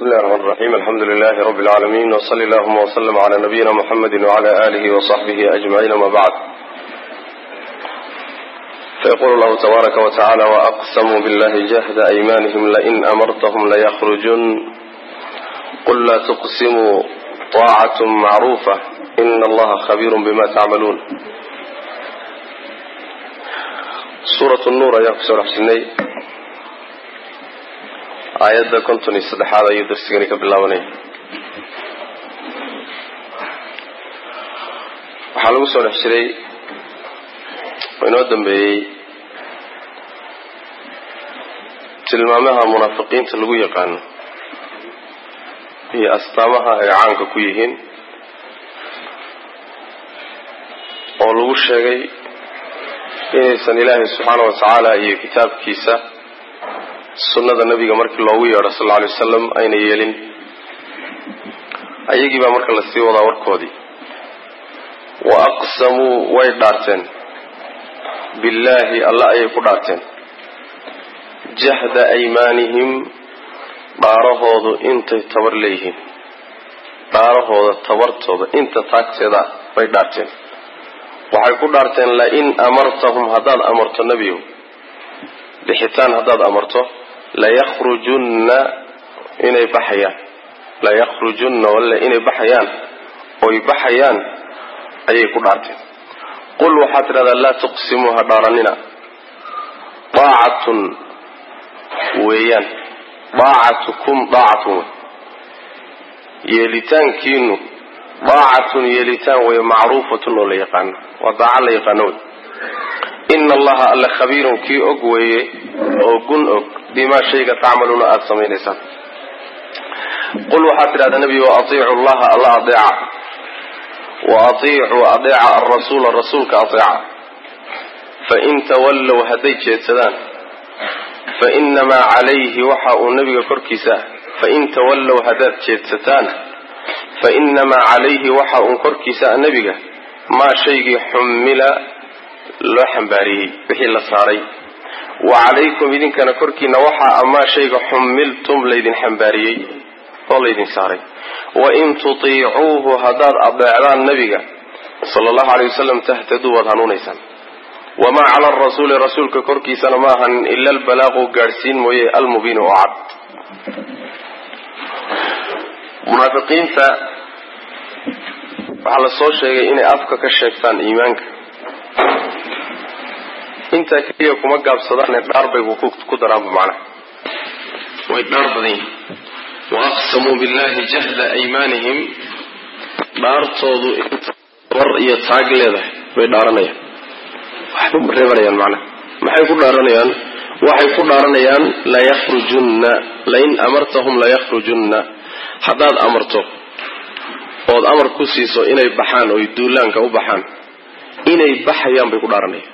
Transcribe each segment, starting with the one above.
بسم الله الرحمن الرحيم الحمد لله رب العالمين وصلى اللهم وسلم على نبينا محمد وعلى آله وصحبه أجمعين وما بعد فيقول الله تبارك وتعالى وأقسموا بالله جهد أيمانهم لئن أمرتهم ليخرجن قل لا تقسموا طاعة معروفة إن الله خبير بما تعملون سورة النور يا كسور حسني aayadda konton iyo saddexaad ayuu darsigani ka bilaabanaya waxaa lagu soo dhex jiray oo inoo dambeeyey tilmaamaha munaafiqiinta lagu yaqaano iyo astaamaha ay caanka ku yihiin oo lagu sheegay inaysan ilaahay subxaana wa tacaala iyo kitaabkiisa sunnada nabiga markii loogu yeedho sal lla alay wasalam ayna yeelin ayagii baa marka lasii wadaa warkoodii wa aqsamuu way dhaarteen billaahi alla ayay ku dhaarteen jahda aymaanihim dhaarahoodu intay tabar leeyihiin dhaarahooda tabartooda inta taagteeda ah bay dhaarteen waxay ku dhaarteen lain amartahum haddaad amarto nebiyow bixitaan haddaad amarto layakrujunna inay baxayaan layakrujunna walle inay baxayaan oy baxayaan ayay ku dhaarteen qul waxaad tidhahdaa laa tuqsimuu ha dhaaranina daacatun weeyaan daacatukum daacatun wey yeelitaankiinu daacatun yeelitaan wey macruufatun oo la yaqaano waa daaca la yaqaano wey ina allaha alla khabiirun kii og weeye oo gun og bimaa shayga tacmaluuna aada samaynaysaan qul waxaad tidhahdaa nebigo atiicu llaha alla adeeca wa atiicuu adeeca alrasuula rasuulka adeeca fain tawallow hadday jeedsadaan fainamaa calayhi waxa uu nebiga korkiisa fain tawallow haddaad jeedsataan fainamaa calayhi waxa uun korkiisa nebiga maa shaygii xumila loo xambaariyey wixii la saaray wa calaykum idinkana korkiina waxaa amaa shayga xumiltum laydin xambaariyey oo laydin saaray wain tutiicuuhu haddaad adeecdaan nebiga sala allahu alay wasalam tahtaduu waad hanuunaysaan wamaa cala arasuuli rasuulka korkiisana ma ahanin ila albalaaqu gaadhsiin mooye almubiin oo cad munaafiqiinta waxaa la soo sheegay inay afka ka sheegtaan iimaanka intaa keliya kuma gaabsadaane dhaar bay ku daraanba macnaha way dhaar badan yihin wa aqsamuu billahi jahda aymaanihim dhaartoodu inta war iyo taag leedahay bay dhaaranayaan waxba reebanayaan macnaha maxay ku dhaaranayaan waxay ku dhaaranayaan layakrujunna lain amartahum layakrujunna haddaad amarto ood amar ku siiso inay baxaan oy duulaanka u baxaan inay baxayaan bay ku dhaaranayaan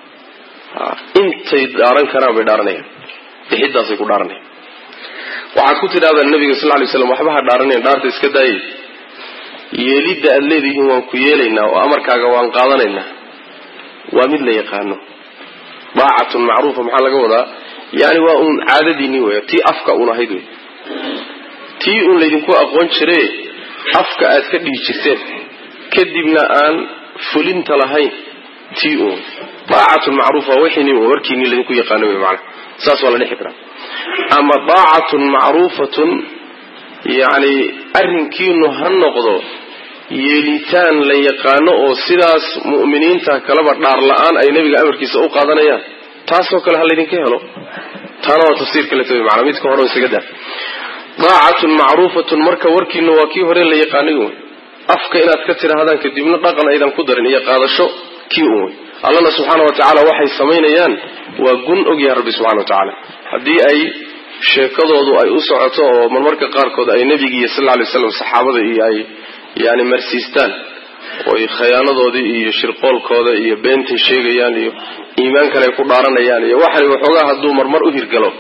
intay dhaaran karaan bay dhaaranayaan bixidaasay ku dhaaranayaan waxaad ku tidhahdaa nabiga sal lay slam waxba ha dhaaranayn dhaarta iska daayay yeelidda aad leedihiin waan ku yeelaynaa oo amarkaaga waan qaadanaynaa waa mid la yaqaano daacatun macruufa maxaa laga wadaa yani waa uun caadadiinii wey tii afka uun ahayd wey tii uun laydinku aqoon jire afka aad ka dhihi jirteen kadibna aan fulinta lahayn tii uun daacatun macruufa wixiini warkiini laydinku yaqaano wey maana saas waa la dhexi karaa ama daacatun macruufatun yacni arrinkiinu ha noqdo yeelitaan la yaqaano oo sidaas mu'miniinta kaleba dhaar la-aan ay nebiga amarkiisa u qaadanayaan taasoo kale ha laydinka helo taana waa tafsiirka la tabi maana midka hore isaga daa daacatun macruufatun marka warkiinu waa kii hore la yaqaanay wey afka inaad ka tidhaahdaan kadibna dhaqan aydan ku darin iyo qaadasho kii un wey allana subxaana wa tacaala waxay samaynayaan waa gun ogyahay rabbi subxana wa tacaala haddii ay sheekadoodu ay u socoto oo marmarka qaarkood ay nebigiiyo sal lay slam saxaabada iyo ay yani marsiistaan oy khayaanadoodii iyo shirqoolkooda iyo beentay sheegayaan iyo iimaankan ay ku dhaaranayaan iyo waxay waxoogaa hadduu marmar u hirgalo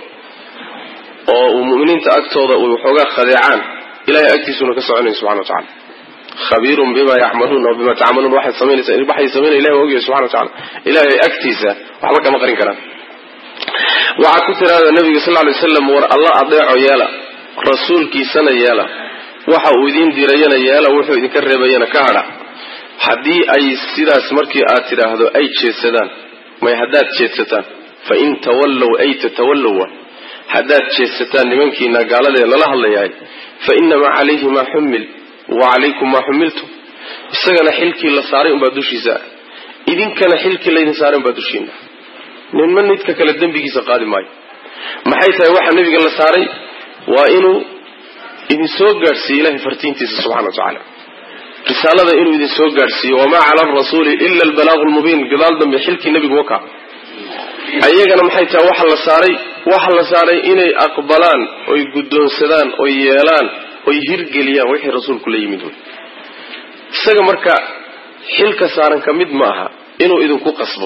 oo uu mu'miniinta agtooda uu waxoogaa khadeecaan ilahay agtiisuna ka soconaya subxana wa tacala khabiirun bima yacmaluun oo bima tacmaluun waxay samaynaysa waxay samaynaya ilahi waa ogyahay subxana wa tacala ilahay agtiisa waxba kama qarin karaan waxaad ku tiraahdaa nabiga sal lay waslam war alla adeeco yeela rasuulkiisana yeela waxa uu idiin dirayana yeela wuxuu idinka reebayana ka hadha haddii ay sidaas markii aad tidhaahdo ay jeedsadaan may haddaad jeedsataan fa in tawallow ay tatawallow wa haddaad jeedsataan nimankiina gaaladee lala hadlayahay fa inamaa calayhi maa xumil wa calaykum maa xumiltum isagana xilkii la saaray unbaa dushiisa ah idinkana xilkii laydin saaray unbaa dushiina ninma nidka kale dembigiisa qaadi maayo maxay tahay waxa nebiga la saaray waa inuu idin soo gaadhsiiyo ilahay fartiintiisa subxana wa tacaala risaalada inuu idin soo gaadhsiiyo wamaa cala arasuuli ila albalaaqu lmubiin gadaal dambe xilkii nebigu waka ayagana maxay tahay waxa la saaray waxa la saaray inay aqbalaan oy guddoonsadaan oy yeelaan oy hirgeliyaan wixii rasuulku la yimid wey isaga marka xilka saaran ka mid ma aha inuu idinku qasbo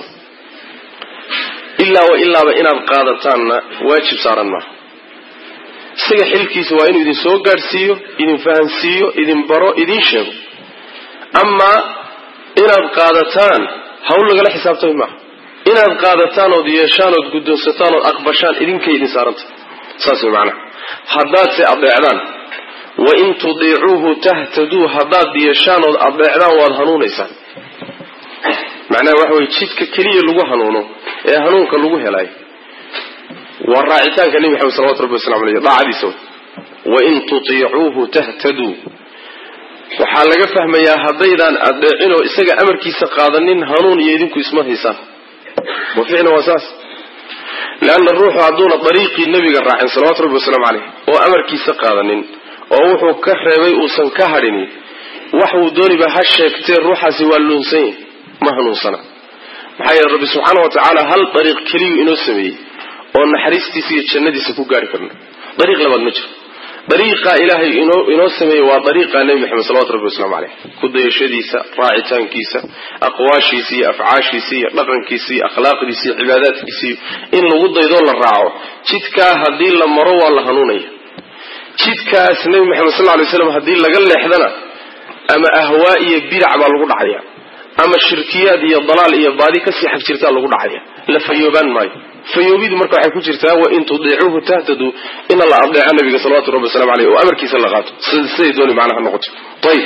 ilaa wa ilaaba inaad qaadataanna waajib saaran maaha isaga xilkiisa waa inuu idin soo gaadhsiiyo idin fahansiiyo idin baro idin sheego amaa inaad qaadataan hawl lagala xisaabtami maaha inaad qaadataan ood yeeshaan ood guddoonsataan ood aqbashaan idinkay idin saaranta saas way macnaha haddaadse adeecdaan wa in tudiicuuhu tahtaduu haddaad yeeshaan ood adeecdaan waad hanuunaysaan macnaha waxa weye jidka keliya lagu hanuuno ee hanuunka lagu helayo waa raacitaanka nebi maxamed salawatu rabbi waslamu aleyh daacadiisa wain tutiicuuhu tahtaduu waxaa laga fahmayaa haddaydaan adeecin oo isaga amarkiisa qaadanin hanuun iyo idinku isma haysaan wa ficlan waa saas leanna ruuxu hadduuna dariiqii nebiga raacin salawatu rabbi wasalaamu caleyh oo amarkiisa qaadanin oo wuxuu ka reebay uusan ka hadhinin waxuu dooniba ha sheegtee ruuxaasi waa luunsan yahy ma hanuunsana maxaa yeele rabbi subxaana wa tacaala hal dariiq keliyu inoo sameeyey oo naxariistiisa iyo jannadiisa ku gaari karna dariiq labaad ma jiro dariiqaa ilaahay inoo inoo sameeyey waa dariiqa nebi maxamed salawatu rabbi waslamu caleyh ku dayashadiisa raacitaankiisa aqwaashiisa iyo afcaashiisa iyo dhaqankiisa iyo akhlaaqdiisa iyo cibaadaadkiisa iyo in lagu daydoo la raaco jidkaa haddii la maro waa la hanuunaya jidkaas nebi maxamed sal lay slam haddii laga leexdana ama ahwaa iyo bidac baa lagu dhacaya ama shirkiyaad iyo dalaal iyo baadi kasii xag jirtaa lagu dhacaya la fayoobaan maayo fayoobidu marka waxay ku jirtaa wain tudiicuuhu tahtaduu ina la adeeco nabiga salawatu rabbi waslamu aleyh oo amarkiisa la qaato siday dooni macnaha noqoto ayb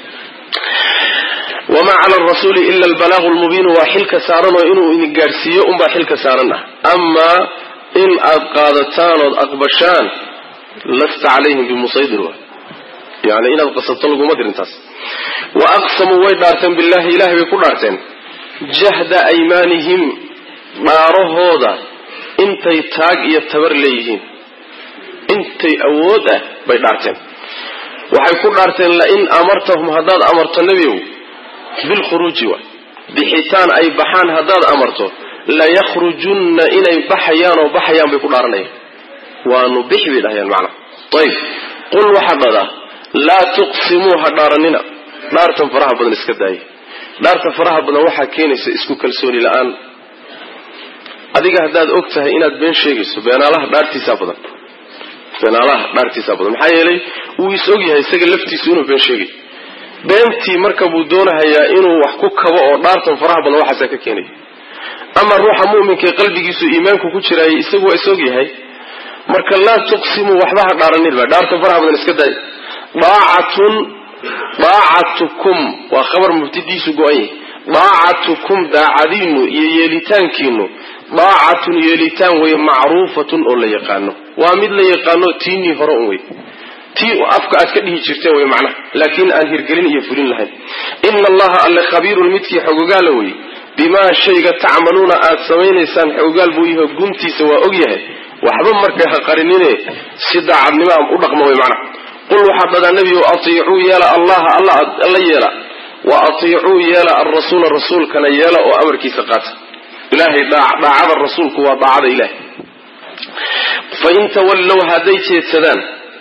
wamaa cala arasuuli ila albalaaqu lmubiinu waa xilka saaran oo inuu idin gaadhsiiyo unbaa xilka saaran ah amaa in aad qaadataan ood aqbashaan lasta calayhim bimusaydir wa yani inaad qasabto laguma dirintaas wa aqsamuu way dhaarteen billahi ilahay bay ku dhaarteen jahda aymaanihim dhaarahooda intay taag iyo tabar leeyihiin intay awood ah bay dhaarteen waxay ku dhaarteen lain amartahum haddaad amarto nebigow bilkhuruuji wa bixitaan ay baxaan haddaad amarto layakrujunna inay baxayaan oo baxayaan bay ku dhaaranayaan waanu bixi bay dhahayaan macnaha ayib qul waxaa dhadaa laa tuqsimuu ha dhaaranina dhaartan faraha badan iska daaya dhaarta faraha badan waxaa keenaysa isku kalsooni la-aan adiga haddaad og tahay inaad been sheegayso beenaalaha dhaartiisaa badan beenaalaha dhaartiisaa badan maxaa yeelay wuu is og yahay isaga laftiisu inuu been sheegay beentii marka buu doonahayaa inuu wax ku kabo oo dhaartan faraha badan waxaasaa ka keenaya ama ruuxa mu'minkae qalbigiisu iimaanku ku jiraayay isagu waa is og yahay marka laa tuqsimuu waxba ha dhaaranidba dhaartan faraha badan iska daaya daacatun daacatukum waa khabar mubtadiisu go-an yahay daacatukum daacadiinu iyo yeelitaankiinu daacatun yeelitaan wey macruufatun oo la yaqaano waa mid la yaqaano tiinii hore un wey tii afka aad ka dhihi jirteen wey macnaha laakiin aan hirgelin iyo fulin lahayn ina allaha alle khabiirun midkii xogogaala wey bimaa shayga tacmaluuna aad samaynaysaan xogogaal buu yaho guntiisa waa og yahay waxba marka ha qarinine si daacadnimo u dhaqma wey macnaha qul waxaad dhadaa nebigu atiicuu yeela allaha alla yeela wa atiicuu yeela alrasuula rasuulkana yeela oo amarkiisa qaata ilahay daacada rasuulku waa daacada ilahay fain tawallow hadday jeedsadaan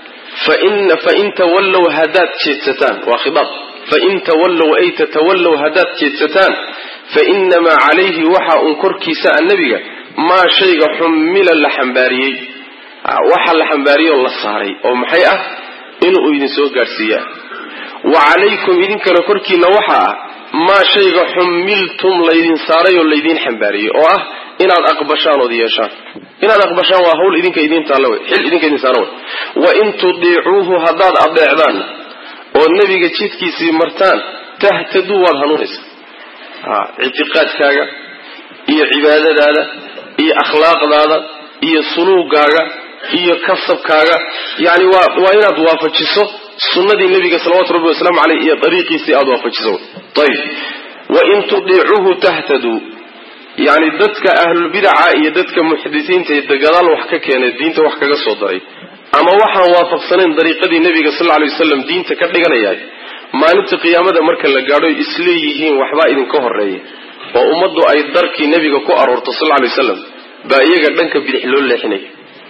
fain tawallow haddaad jeedsataan waa khiaab fain tawallow ay tatawallow haddaad jeedsataan fainamaa calayhi waxa uun korkiisa a nebiga maa shayga xummila la xambaariyey waxa la xambaariyey oo la saaray oo maxay ah inuu idin soo gaadhsiiyaa wa calaykum idinkana korkiina waxa ah maa shayga xummiltum laydin saaray oo laydiin xambaariyey oo ah inaad aqbashaan ood yeeshaan inaad aqbashaan waa hawl idinka idiin taalla wey xil idinka idin saara wey wain tudiicuuhu haddaad adeecdaan oo nebiga jidkiisii martaan tahtaduu waad hanuunaysaa ictiqaadkaaga iyo cibaadadaada iyo akhlaaqdaada iyo suluugaaga iyo kasabkaaga yani waa waa inaad waafajiso sunnadii nebiga salawatu rabbi wasalaamu caleyh iyo dariiqiisii aada waafajiso ayib wain tudiicuuhu tahtaduu yani dadka ahlulbidaca iyo dadka muxdisiinta ee gadaal wax ka keenay diinta wax kaga soo daray ama waxaan waafaqsanayn dariiqadii nebiga sal lla lay wasalam diinta ka dhiganayahay maalinta qiyaamada marka la gaadho isleeyihiin waxbaa idinka horeeya oo ummaddu ay darkii nebiga ku aroorto sal lla lay wasalam baa iyaga dhanka bidix loo leexinaya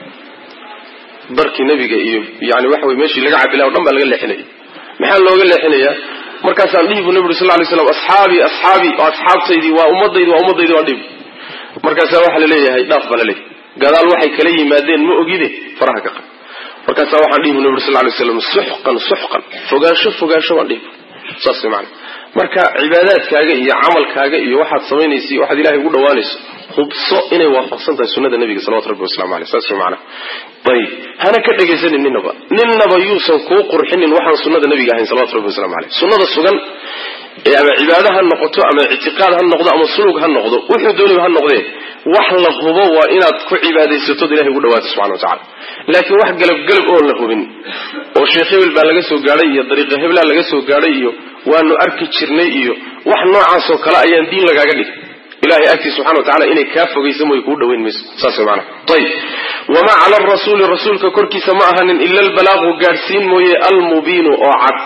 darkii nebiga iyo yani waxa wey meeshii laga cabilay o dhan baa laga leexinaya maxaa looga leexinayaa markaasaan dhihi bu nebi uri sal lay slam asxaabii asxaabii oo asxaabtaydii waa ummadaydi waa ummadaydi waa dhihi markaasaa waxaa la leeyahay dhaaf baa la leeyahay gadaal waxay kala yimaadeen ma ogide faraha ka qab markaasaa waxaan dhihi bu nebi uri sal lay slam suxqan suxqan fogaansho fogaansho baan dhihi saas maana marka cibaadaadkaaga iyo camalkaaga iyo waxaad samaynaysa iyo waxaad ilahay ugu dhawaanayso hubso inay waafaqsan tahay sunada nebiga salawatu rabbi waslamu aleyh saas way maana ayib hana ka dhegaysanin ninaba ninaba yuusan kuu qurxinin waxaan sunada nebiga ahayn salawatu rabbi waslamu aleyh sunnada sugan ee ama cibaado ha noqoto ama ictiqaad ha noqdo ama sulug ha noqdo wuxuu dooniba ha noqdee wax la hubo waa inaad ku cibaadaysatood ilahay ugu dhawaato subxana wa tacala laakiin wax galabgalab oon la hubin oo sheekh hebel baa laga soo gaadhay iyo dariiqa heblaa laga soo gaadhay iyo waanu arki jirnay iyo wax noocaasoo kale ayaan diin lagaaga dhig ilahay agtiis subxana wa tacala inay kaa fogaysa mooy kuu dhaweyn mayso saas way maanaa ayib wamaa cala arasuuli rasuulka korkiisa ma ahanin ila albalaaqu gaadhsiin mooye almubiinu oo cad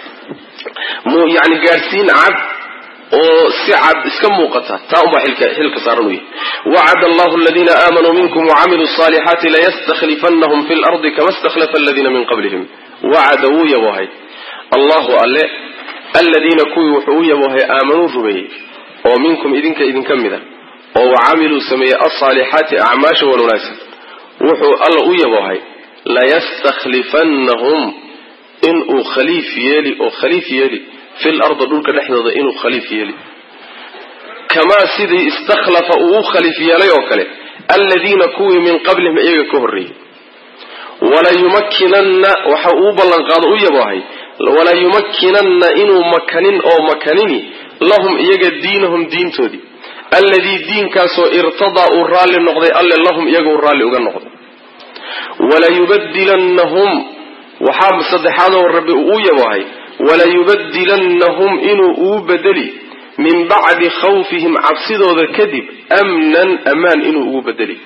yani gaadhsiin cad oo si cad iska muuqata taa unbaa xilka saaran u yahy wacad allahu aladiina aamanuu minkum wacamiluu salixaati layastakhlifannahum fi lardi kama stakhlafa aladiina min qablihim wacada wuu yaboohay allahu alle aladiina kuwii wuxuu u yaboohay aamanuu rumeeyey oo minkum idinka idinka mida oo wacamiluu sameeyey alsaalixaati acmaasha wan wanaagsan wuxuu alla u yaboohay layastakhlifannahum inuu khaliif yeeli oo khaliif yeeli fil ardi dhulka dhexdooda inuu khaliif yeeli kamaa sidii istakhlafa uu u khaliif yeelay oo kale aladiina kuwii min qablihim iyaga ka horreeyey walayumakkinanna waxa uu ballanqaado u yaboohay walayumakkinanna inuu makanin oo makanini lahum iyaga diinahum diintoodii alladii diinkaasoo irtadaa uu raalli noqday alle lahum iyaga uu raalli uga noqday walayubadilannahum waxaa saddexaadoo rabbi uu yaboohay walayubadilannahum inuu uu bedeli min bacdi khawfihim cabsidooda kadib amnan amaan inuu ugu bedeli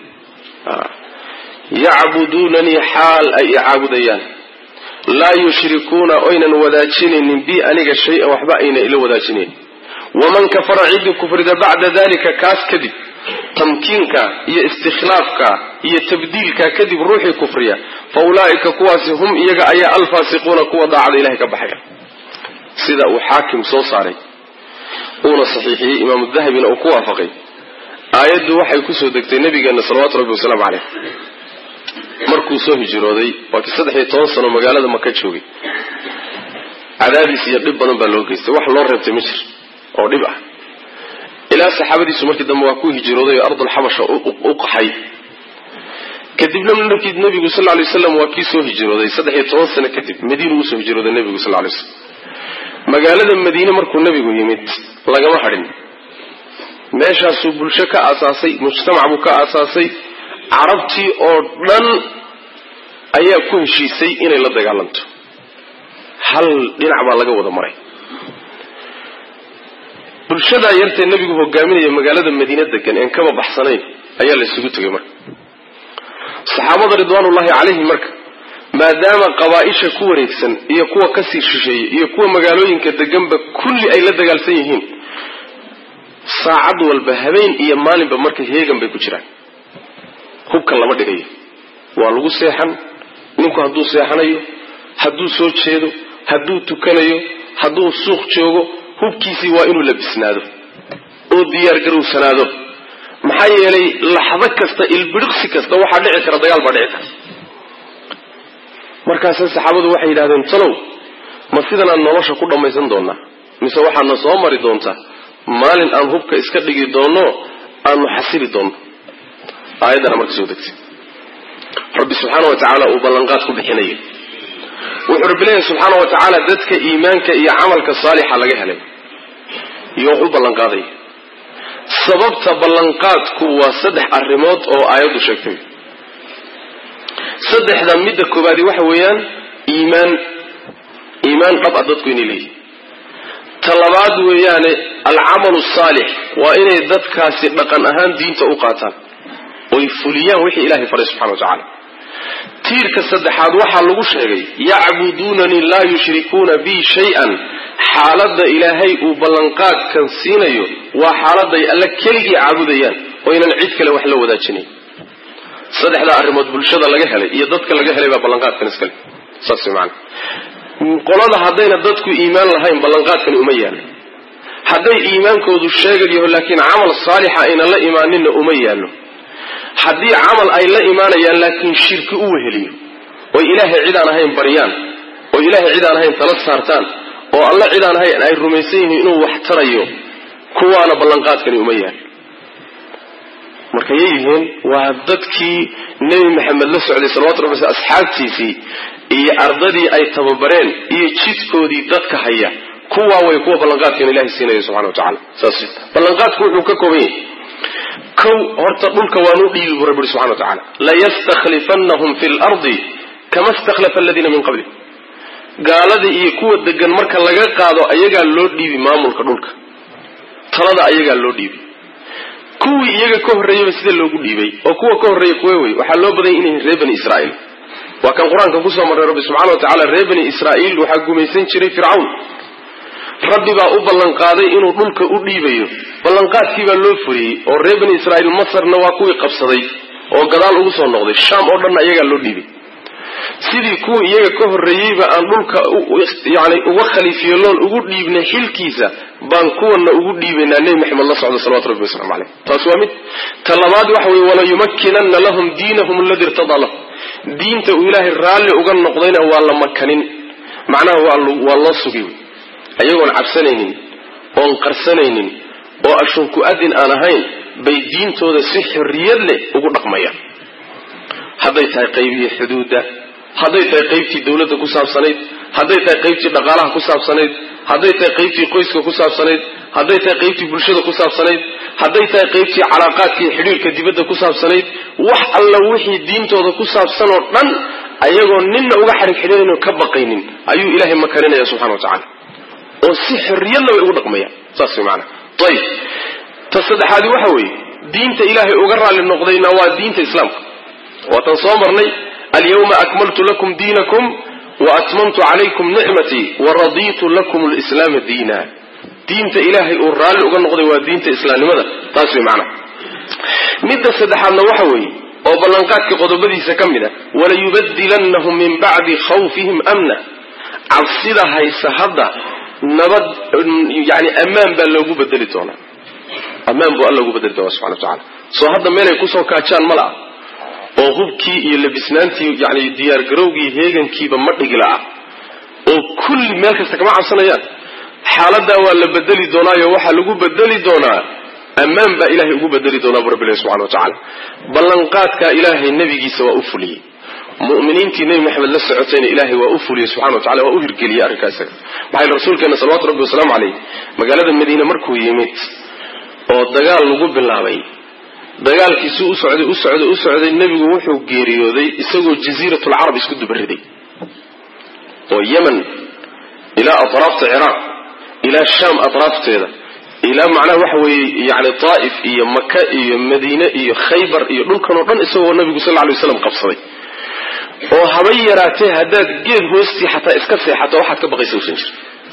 yacbuduunanii xaal ay i caabudayaan laa yushrikuuna oynan wadaajinaynin bi aniga shay-an waxba ayna ila wadaajinayn waman kafara ciddii kufrida bacda dalika kaas kadib tamkiinka iyo istikhlaafka iyo tabdiilka kadib ruuxii kufriya fa ulaa'ika kuwaasi hum iyaga ayaa alfaasiquuna kuwa daacada ilahay ka baxaya sida uu xaakim soo saaray uuna saxiixiyey imaamu dahabina uu ku waafaqay aayaddu waxay kusoo degtay nabigeena salawaatu rabbi wasalaamu caleyh markuu soo hijrooday waa kii saddex iyo toban sano magaalada maka joogay cadaadiis iyo dhib badan baa loo geystay wax loo reebtay ma jir oo dhib ah ilaa saxaabadiisu markii dambe waa ku hijrooday oo ardulxabasha u qaxay kadibna markii nabigu sal lay waslam waa kii soo hijrooday saddex iyo toban sano kadib madiinu usoo hijrooday nabigu sal lay slam magaalada madiine markuu nabigu yimid lagama hadhin meeshaasuu bulsho ka aasaasay mujtamac buu ka aasaasay carabtii oo dhan ayaa ku heshiisay inay la dagaalanto hal dhinac baa laga wada maray bulshadaa yartee nebigu hogaaminaya magaalada madiine degan een kaba baxsanayn ayaa la isugu tegay marka saxaabada ridwaanullahi calayhim marka maadaama qabaa-isha ku wareegsan iyo kuwa kasii shisheeye iyo kuwa magaalooyinka deganba kulli ay la dagaalsan yihiin saacad walba habeen iyo maalinba marka heegan bay ku jiraan hubka lama dhigayo waa lagu seexan ninku hadduu seexanayo hadduu soo jeedo hadduu tukanayo hadduu suuq joogo hubkiisii waa inuu labisnaado oo diyaargarowsanaado maxaa yeelay laxdo kasta ilbidhiqsi kasta waxaa dhici kara dagaal baa dhici kara markaase saxaabadu waxay yidhahdeen talow ma sidanaan nolosha ku dhammaysan doonaa mise waxaadna soo mari doontaa maalin aan hubka iska dhigi doonno aanu xasili doonno aayaddana marka soo degtay rabbi subxaana wa tacaala uu ballanqaad ku bixinayo wuxuu rabbi leeyahy subxaana wa tacaala dadka iimaanka iyo camalka saalixa laga helay iyo wax u ballanqaadaya sababta ballanqaadku waa saddex arrimood oo aayaddu sheegtay saddexda midda koobaadi waxa weeyaan iimaan iimaan dhab a dadku inay leeyihin ta labaad weeyaane alcamalu saalix waa inay dadkaasi dhaqan ahaan diinta u qaataan oy fuliyaan wixii ilahay faray subxana wa tacaala tiirka saddexaad waxaa lagu sheegay yacbuduunanii laa yushrikuuna bi shay-an xaaladda ilaahay uu ballanqaadkan siinayo waa xaaladay alle keligii caabudayaan oynan cid kale wax la wadaajinayn saddexdaa arrimood bulshada laga helay iyo dadka laga helay baa ballanqaadkan iskale saas maana qolada haddayna dadku iimaan lahayn ballanqaadkani uma yaallo hadday iimaankoodu sheegad yaho laakiin camal saalixa ayna la imaaninna uma yaallo haddii camal ay la imaanayaan laakiin shirki u weheliyo oy ilaahay cid aan ahayn baryaan oo ilaahay cid aan ahayn tala saartaan oo alle cid aan ahayn ay rumaysan yihiin inuu wax tarayo kuwaana ballanqaadkani uma yaallo marka yay yihiin waa dadkii nebi maxamed la socday salawatu rabbi asxaabtiisii iyo ardadii ay tababareen iyo jidkoodii dadka haya kuwaa way kuwa ballanqaadkan ilahay siinaya subxana wa tacala saas ballanqaadku wuxuu ka kooban yahay kow horta dhulka waanu dhiibi bu rabbi subxana wa tacala layastakhlifannahum fi lardi kama stakhlafa aladiina min qabli gaaladii iyo kuwa degan marka laga qaado ayagaa loo dhiibi maamulka dhulka talada ayagaa loo dhiibi kuwii iyaga ka horreeyaba sida loogu dhiibay oo kuwa ka horreeya kuwe wey waxaa loo badanya inay reer bani israa'iil waa kan qur-aanka kusoo marray rabbi subxana wa tacala reer bani israa'iil waxaa gumaysan jiray fircawn rabbi baa u ballanqaaday inuu dhulka u dhiibayo ballanqaadkii baa loo furiyey oo reer bani israa'iil masarna waa kuwii qabsaday oo gadaal ugu soo noqday shaam oo dhanna iyagaa loo dhiibay sidii kuwa iyaga ka horreeyeyba aan dhulka yani uga khaliifyeeloon ugu dhiibnay xilkiisa baan kuwana ugu dhiibaynaa nebi maxamed la socda salawatu rabbi waslamu caleyh taas waa mid ta labaad waxa weye walayumakkinanna lahum diinahum aladi irtadaa lahum diinta uu ilaahay raalli uga noqdayna waa la makanin macnaha waa loo sugi wey ayagoon cabsanaynin oon qarsanaynin oo ashunku adin aan ahayn bay diintooda si xorriyad leh ugu dhaqmayaan hadday tahay qaybihii xuduudda hadday tahay qaybtii dawladda ku saabsanayd hadday tahay qaybtii dhaqaalaha ku saabsanayd hadday tahay qaybtii qoyska ku saabsanayd hadday tahay qaybtii bulshada ku saabsanayd hadday tahay qaybtii calaaqaadka iyo xidhiirka dibadda ku saabsanayd wax alla wixii diintooda ku saabsan oo dhan ayagoo ninna uga xadhig xidhiirayno ka baqaynin ayuu ilaahay makaninaya subxana wa tacala oo si xorriyadna way ugu dhaqmayaan saas way maanaa ayib ta saddexaadi waxa weeye diinta ilaahay uga raalli noqdayna waa diinta islaamka waatan soo marnay alyawma akmaltu lakum diinakum wa atmamtu calaykum nicmatii wa radiitu lakum lislaama diina diinta ilaahay uu raalli uga noqday waa diinta islaamnimada taas way macnaha midda saddexaadna waxa weeye oo ballanqaadka qodobadiisa ka mid a walayubadilannahum min bacdi khawfihim amna cabsida haysa hadda nabad yani ammaan baa loogu bedeli doonaa ammaan buu alla ugu bedeli doonaa subxana wa tacala soo hadda meelay kusoo kaajaan ma la'a oo hubkii iyo labisnaantii yani diyaargarowgii heegankiiba ma dhigila ah oo kulli meel kasta kama cabsanayaan xaaladaa waa la bedeli doonaayo waxaa lagu bedeli doonaa ammaan baa ilahay ugu bedeli doonaa bu rabbilahi subxana wa tacala ballanqaadkaa ilaahay nebigiisa waa u fuliyey mu'miniintii nebi maxamed la socotayna ilaahay waa u fuliyey subxana wa tacala waa u hirgeliyey arrinkaa isaga maxaa rasuulkeena salawatu rabbi wasalaamu caleyh magaalada madiine markuu yimid oo dagaal lagu bilaabay dagaalkiisuu u socday u socday u socday nebigu wuxuu geeriyooday isagoo jasiiratulcarab isku dubariday oo yemen ilaa atraafta ciraaq ilaa shaam atraafteeda ilaa macnaha waxa weeye yani taa'if iyo maka iyo madiine iyo khaybar iyo dhulkan oo dhan isagoo nabigu sal lay waslam qabsaday oo haba yaraatee haddaad geed hoostii xataa iska seexato waxaad ka baqaysa usan jir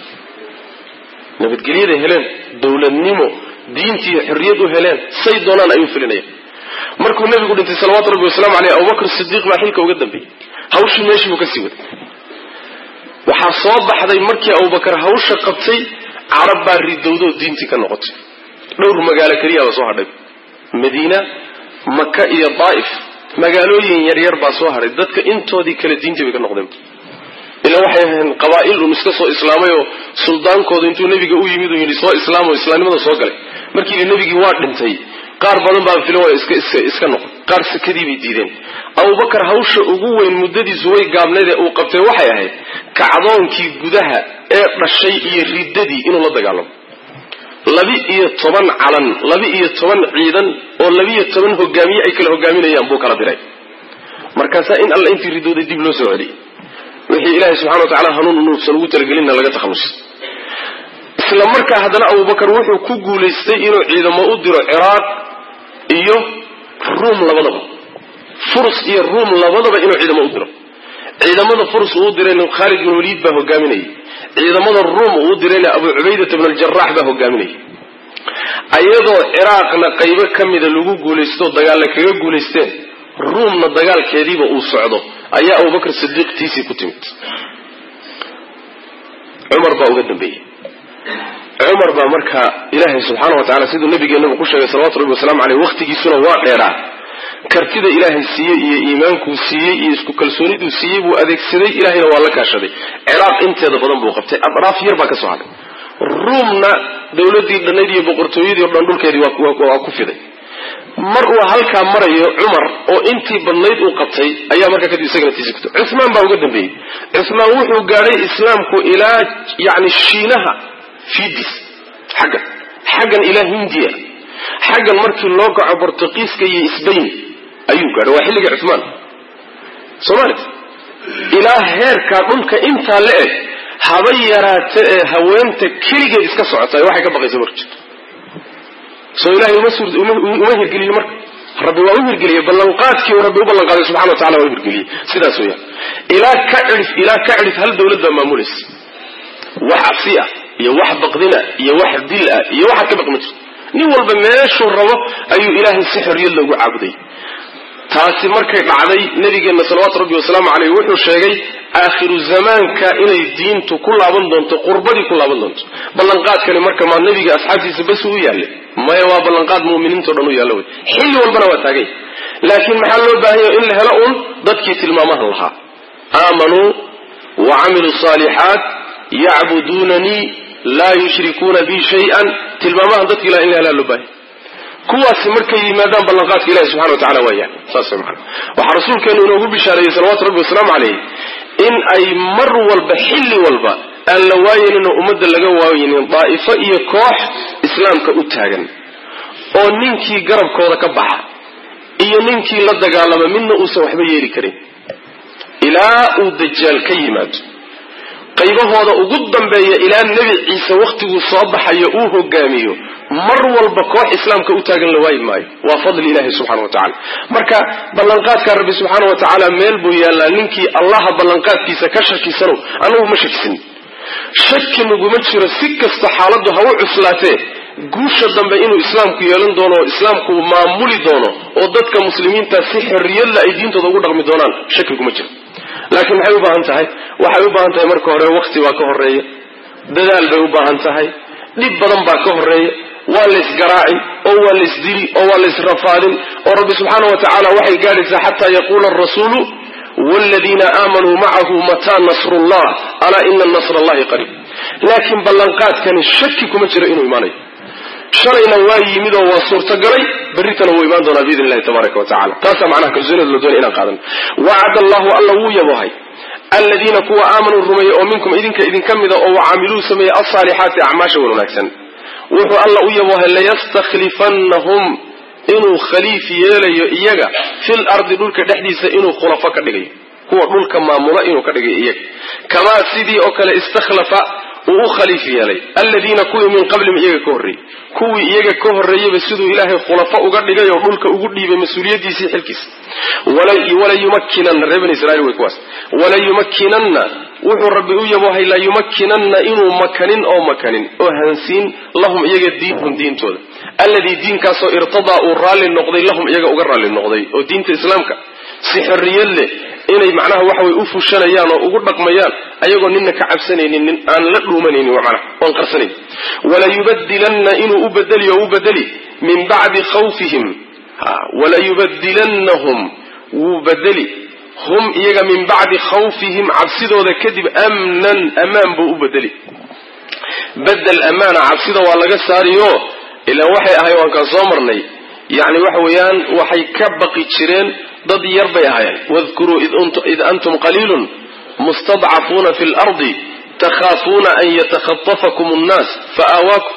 nabadgelyaday heleen dowladnimo diintii xorriyad u heleen say doonaan ayuu filinayaan markuu nabigu dhintay salawaatu rabbi wasalaamu aleyh abubakr sidiiq baa xilka uga dambeeyey hawshii meeshii buu kasii waday waxaa soo baxday markii abubakar hawsha qabtay carab baa ridowdoo diintii ka noqotay dhowr magaalo keliyaaba soo hadhay madiina maka iyo daa'if magaalooyin yaryar baa soo hadhay dadka intoodii kale diintii bay ka noqdeen ila waxay ahayn qabaa'il un iska soo islaamay oo suldaankooda intuu nebiga u yimid uu yidhi soo islaamo islaamnimada soo galay markii yidhi nebigii waa dhintay qaar badan baa filan waa iska iska iska noqon qaar sakadii bay diideen abubakar hawsha ugu weyn muddadiisu way gaabnayd ee uu qabtay waxay ahayd kacdoonkii gudaha ee dhashay iyo riddadii inuu la dagaalamo laba-iyo toban calan laba-iyo toban ciidan oo labiiyo toban hogaamiye ay kala hogaaminayaan buu kala diray markaasaa in alla intii ridooday dib loo soo celiyay wixii ilaahay subxana wa tacala hanuun nuufsan ugu talagelinna laga takhallusay isla markaa haddana abubakar wuxuu ku guulaystay inuu ciidamo u diro ciraaq iyo ruum labadaba furus iyo ruum labadaba inuu ciidamo u diro ciidamada furus uu dirayna khaalid bin waliid baa hogaaminayay ciidamada ruum uu dirayna abu cubaydata bn aljarax baa hogaaminayay ayadoo ciraaqna qaybo ka mida lagu guulaysto dagaalla kaga guulaysteen ruumna dagaalkeediiba uu socdo ayaa abubakr sidiiq tiisii ku timid cumar baa uga dambeeyey cumar baa markaa ilaahay subxaana wa tacala siduu nabigeennabu ku sheegay salawatu rabbi wasalaamu caleyh wakhtigiisuna waa dheeraa kartida ilaahay siiyey iyo iimaankuu siiyey iyo isku kalsooniduu siiyey buu adeegsaday ilahayna waa la kaashaday ciraaq inteeda badan buu qabtay adraaf yar baa ka soo hadhay ruumna dowladii dhannayd iyo boqortooyadii o dhan dhulkeedii waa ku fiday mar uu halkaa marayo cumar oo intii badnayd uu qabtay ayaa markaa kadib isagana tiisi kutay cuhmaan baa uga dambeeyey cuhmaan wuxuu gaadhay islaamku ilaa yani shiinaha fiidis xaggan xaggan ilaa hindiya xaggan markii loo kaco bortuqiiska iyo sbain ayuu gaadhay waa xilligii cuhmaan soomaalit ilaa heerkaa dhulka intaa la eg haba yaraata ee haweenta keligeed iska socota waxay ka baqaysa marka jirto soo ilahay uma hirgeliye marka rabbi waa u hirgeliyey ballanqaadkii rabbi u ballanqaaday subxana wa tacala waa u hirgeliyey sidaas weyaan ilaa ka cidhif ilaa ka cidhif hal dawlad baa maamulaysa wax cabsi ah iyo wax baqdina iyo wax dil ah iyo waxaad ka baqma jirto nin walba meeshuu rabo ayuu ilaahay si xorriyad loogu caabuday taasi markay dhacday nabigeenna salawaatu rabbi wasalaamu caleyh wuxuu sheegay aakhiru zamaanka inay diintu ku laaban doonto qurbadii ku laaban doonto ballanqaadkani marka maa nabiga asxaabtiisa bas u yaallay maya waa ballanqaad mu'miniinto dhan u yaallo wey xilli walbana waa taagay laakiin maxaa loo baahanya in la helo uun dadkii tilmaamahan lahaa aamanuu wa camiluu saalixaat yacbuduunanii laa yushrikuuna bi shay-an tilmaamahan dadka ilaha in la helaa loo baahanya kuwaasi markay yimaadaan ballanqaadka ilahi subxana wa tacala waa yahay saas man waxaa rasuulkeenu inoogu bishaareeyey salawatu rabbi wasalaamu caleyh in ay mar walba xilli walba aan la waayaninoo ummadda laga waayinin daa'ifo iyo koox islaamka u taagan oo ninkii garabkooda ka baxa iyo ninkii la dagaalama midna uusan waxba yeeli karin ilaa uu dajaal ka yimaado qaybahooda ugu dambeeya ilaa nebi ciise wakhtiguu soo baxayo uu hogaamiyo mar walba koox islaamka u taagan la waayi maayo waa fadli ilahi subxana wa tacala marka ballanqaadka rabbi subxaana wa tacaala meel buu yaallaa ninkii allaha ballanqaadkiisa ka shakisanow annagu ma shakisin shaki naguma jiro si kasta xaaladdu ha u cuslaatee guusha dambe inuu islaamku yeelan doono oo islaamku maamuli doono oo dadka muslimiinta si xorriyadla ay diintooda ugu dhaqmi doonaan shaki kuma jiro laakiin maxay u baahan tahay waxay u baahan tahay marka hore wakti baa ka horeeya dadaal bay u baahan tahay dhib badan baa ka horeeya waa laysgaraaci oo waa laysdili oo waa laysrafaadin oo rabbi subxaana wa tacaala waxay gaadhaysaa xataa yaquula arasuulu waaladiina aamanuu macahu mataa nasrullah alaa ina nasra allahi qariib laakiin ballanqaadkani shaki kuma jiro inuu imaanayo shalayna waa yimid oo waa suurtagalay berritana wuu imaan doonaa biidn illahi tabaaraka wa tacala taasaa macnaha kalsoonida la doonay inaan qaadan wacada allahu alla wuu yabohay aladiina kuwa aamanuu rumeeyey oo minkum idinka idinka mida oo wacamiluu sameeyey alsaalixaati acmaasha wan wanaagsan wuxuu alla u yabohay layastakhlifannahum inuu khaliif yeelayo iyaga fil ardi dhulka dhexdiisa inuu khulafo ka dhigayo kuwa dhulka maamula inuu ka dhigayo iyaga kamaa sidii oo kale istakhlafa uu u khaliif yeelay aladiina kuwii min qablihim iyaga ka horreeyey kuwii iyaga ka horreeyeyba siduu ilaahay khulafo uga dhigay oo dhulka ugu dhiibay mas-uuliyaddiisii xilkiisa walayumakkinanna reer bani israiil wey kuwaas walayumakkinanna wuxuu rabbi u yabohay layumakkinanna inuu makanin oo makanin oo hansiin lahum iyaga diinhum diintooda alladii diinkaasoo irtadaa uu raalli noqday lahum iyaga uga raalli noqday oo diinta islaamka si xorriyad leh inay macnaha waxaway u fushanayaan oo ugu dhaqmayaan ayagoo nina ka cabsanaynin nin aan la dhuumanaynin macnaha oon qarsanayn walayubadilanna inuu u bedeli oo u bedeli min bacdi khawfihim walayubadilannahum wuu bedeli hum iyaga min bacdi khawfihim cabsidooda kadib amnan amaan buu u bedeli bedel amaana cabsida waa laga saariyo ilaa waxay ahay waan kaan soo marnay yani waxa weeyaan waxay ka baqi jireen dad yar bay ahaayeen wadkuruu id antum qaliilun mustadcafuuna fi lardi takhaafuuna an yatakhatafakum nnaas faawaakum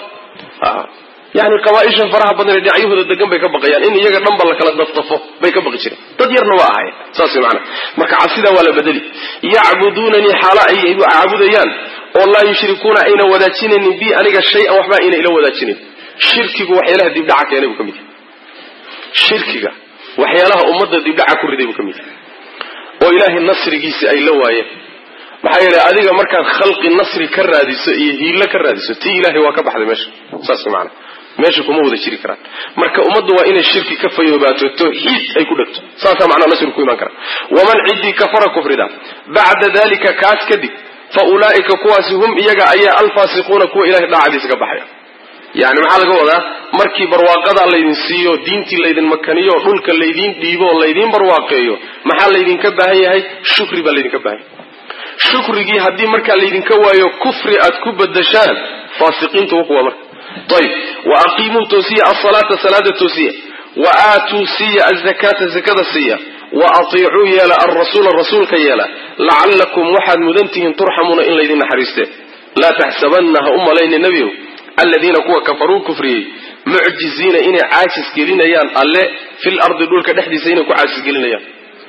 yani qabaaisha faraha badan ee dhinacyahooda degan bay ka baqayaan in iyaga dhanba la kala daftafo bay ka baqi jireen dad yarna waa ahaayeen saas way macana marka cabsidaa waa la bedeli yacbuduunanii xaalo ay caabudayaan oo laa yushrikuuna ayna wadaajinaynin bi aniga shay-an waxba ayna ila wadaajinayn shirkigu waxyaalaha dibdhaca keenay buu ka mid yahay shirkiga waxyaalaha ummadda dibdhaca ku riday buu ka mid yahay oo ilaahay nasrigiisi ay la waayeen maxaa yeelay adiga markaad khalqi nasri ka raadiso iyo hiilo ka raadiso tii ilahay waa ka baxday meesha saas maana meesha kuma wada jiri karaan marka ummaddu waa inay shirki ka fayoobaato tawxiid ay ku dhegto saasaa macnaa nasri ku imaan kara waman ciddii kafara kufrida bacda dalika kaas kadib fa ulaa'ika kuwaasi hum iyaga ayaa alfaasiquuna kuwa ilahay dhaacadiisa ka baxaya yani maxaa laga wadaa markii barwaaqadaa laydin siiyo diintii laydin makaniyo dhulka laydiin dhiibo oo laydiin barwaaqeeyo maxaa laydinka baahan yahay shukri baa laydinka baahan yahay shukrigii haddii markaa laydinka waayo kufri aad ku badashaan faasiqiinta wukuwa marka ayb wa aqiimuu toosiya asalaata salaada toosiya wa aatuu siiya azakaata zakada siiya wa atiicuu yeela alrasuula rasuulka yeela lacallakum waxaad mudantihiin turxamuuna in laydin naxariiste laa taxsabanna ha u malayni nebiyow aladiina kuwa kafaruu kufriyey mucjiziina inay caajis gelinayaan alle fil ardi dhulka dhexdiisa inay ku caajis gelinayaan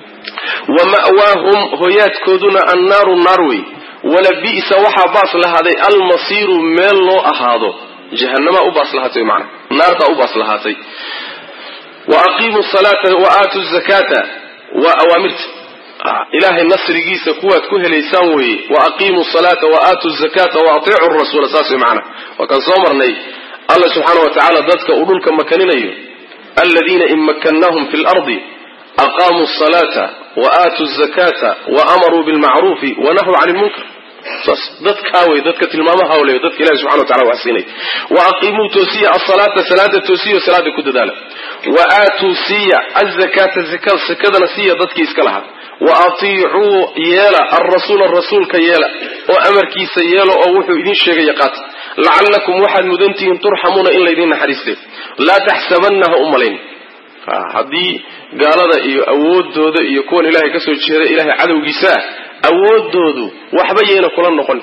wa ma'waahum hoyaadkooduna annaaru naar wey wala bi'sa waxaa baas lahaaday almasiiru meel loo ahaado jahanamaa u baas lahaatay mana naartaa u baas lahaatay wa aqiimuu salaata wa aatuu zakaata waa awaamirta ilaahay nasrigiisa kuwaad ku helaysaan weeye wa aqiimuu salaata wa aatuu zakata wa atiicu rasuula saas way macana waa kaan soo marnay alla subxaana wa tacaala dadka uu dhulka makaninayo aladiina in makannaahum fi lardi aqaamuu salaata wa aatuu zakata wa amaruu bilmacruufi wa nahuu cani lmunkar saas dadkaa wey dadka tilmaamaha le dadka ilahi subxana wa tacala wax siinay wa aqiimuu toosiya asalaata salaada toosiyo salaada ku dadaala wa aatuu siiya azakaata sakadana siiya dadkii iska lahaa wa atiicuu yeela alrasuula rasuulka yeela oo amarkiisa yeelo oo wuxuu idin sheegaya qaata lacallakum waxaad mudantihiin turxamuuna in laydin naxariiste laa taxsabanna ha u malayn haddii gaalada iyo awoodooda iyo kuwan ilaahay kasoo jeeda ilaahay cadowgiisaa awoodoodu waxba yayna kula noqon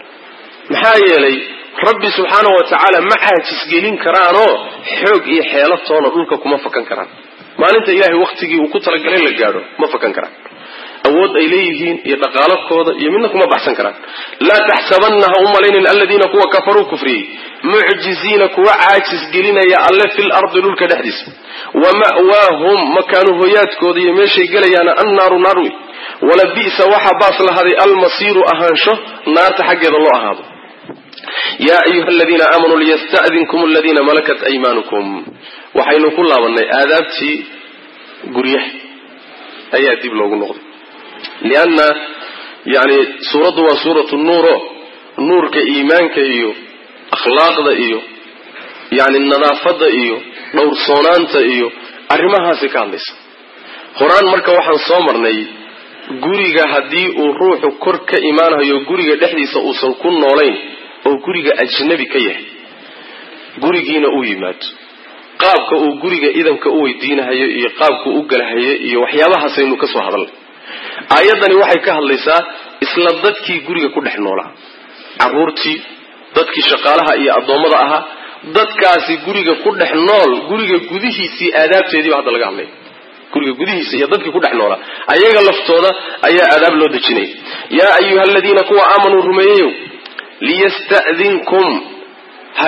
maxaa yeelay rabbi subxaana wa tacaala ma caajisgelin karaanoo xoog iyo xeelatoona dhulka kuma fakan karaan maalinta ilahay wakhtigii uu ku talagalay la gaadho ma fakan karaan awood ay leeyihiin iyo dhaqaalakooda iyo midna kuma baxsan karaan laa taxsabanna ha u malaynin aladiina kuwa kafaruu kufriyey mucjiziina kuwa caajis gelinaya alle fil ardi dhulka dhexdiisa wa ma'waahum makaanu hoyaadkooda iyo meeshay gelayaana annaaru naar wey wala bi'sa waxaa baas lahaday almasiiru ahaansho naarta xaggeeda loo ahaado yaa ayuha aladiina aamanuu liyasta'dinkum aladiina malakat aymaanukum waxaynu ku laabannay aadaabtii guryaha ayaa dib loogu noqday lianna yani suuraddu waa suuratu nuuro nuurka iimaanka iyo akhlaaqda iyo yani nadaafadda iyo dhowrsoonaanta iyo arrimahaasi ka hadlaysa horaan marka waxaan soo marnay guriga haddii uu ruuxu kor ka imaanayo guriga dhexdiisa uusan ku noolayn oo guriga ajnabi ka yahay gurigiina uu yimaado qaabka uu guriga idanka u weydiinahayo iyo qaabka u galahayo iyo waxyaabahaasaynu ka soo hadalnay aayaddani waxay ka hadlaysaa isla dadkii guriga ku dhex noolaa carruurtii dadkii shaqaalaha iyo addoommada ahaa dadkaasi guriga ku dhex nool guriga gudihiisii aadaabteediiba hadda laga hadlaya guriga gudihiisa iyo dadkii ku dhex noolaa ayaga laftooda ayaa aadaab loo dejinaya yaa ayuha aladiina kuwa aamanuu rumeeyeyow liyasta'dinkum ha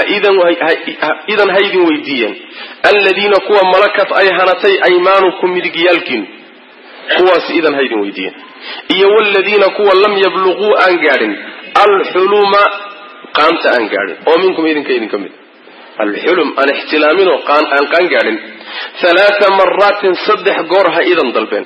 idan ha idin weydiiyeen aladiina kuwa malakat ay hanatay aymaanukum midigyaalkiinu kuwaas idan ha idin weydiiyeen iyo waladiina kuwa lam yabluquu aan gaadhin alxuluma qaanta aan gaadhin oo minkum idinka idinka mid alxulum aan ixtilaaminoo aan qaan gaadhin halaata maraatin saddex goor ha idan dalbeen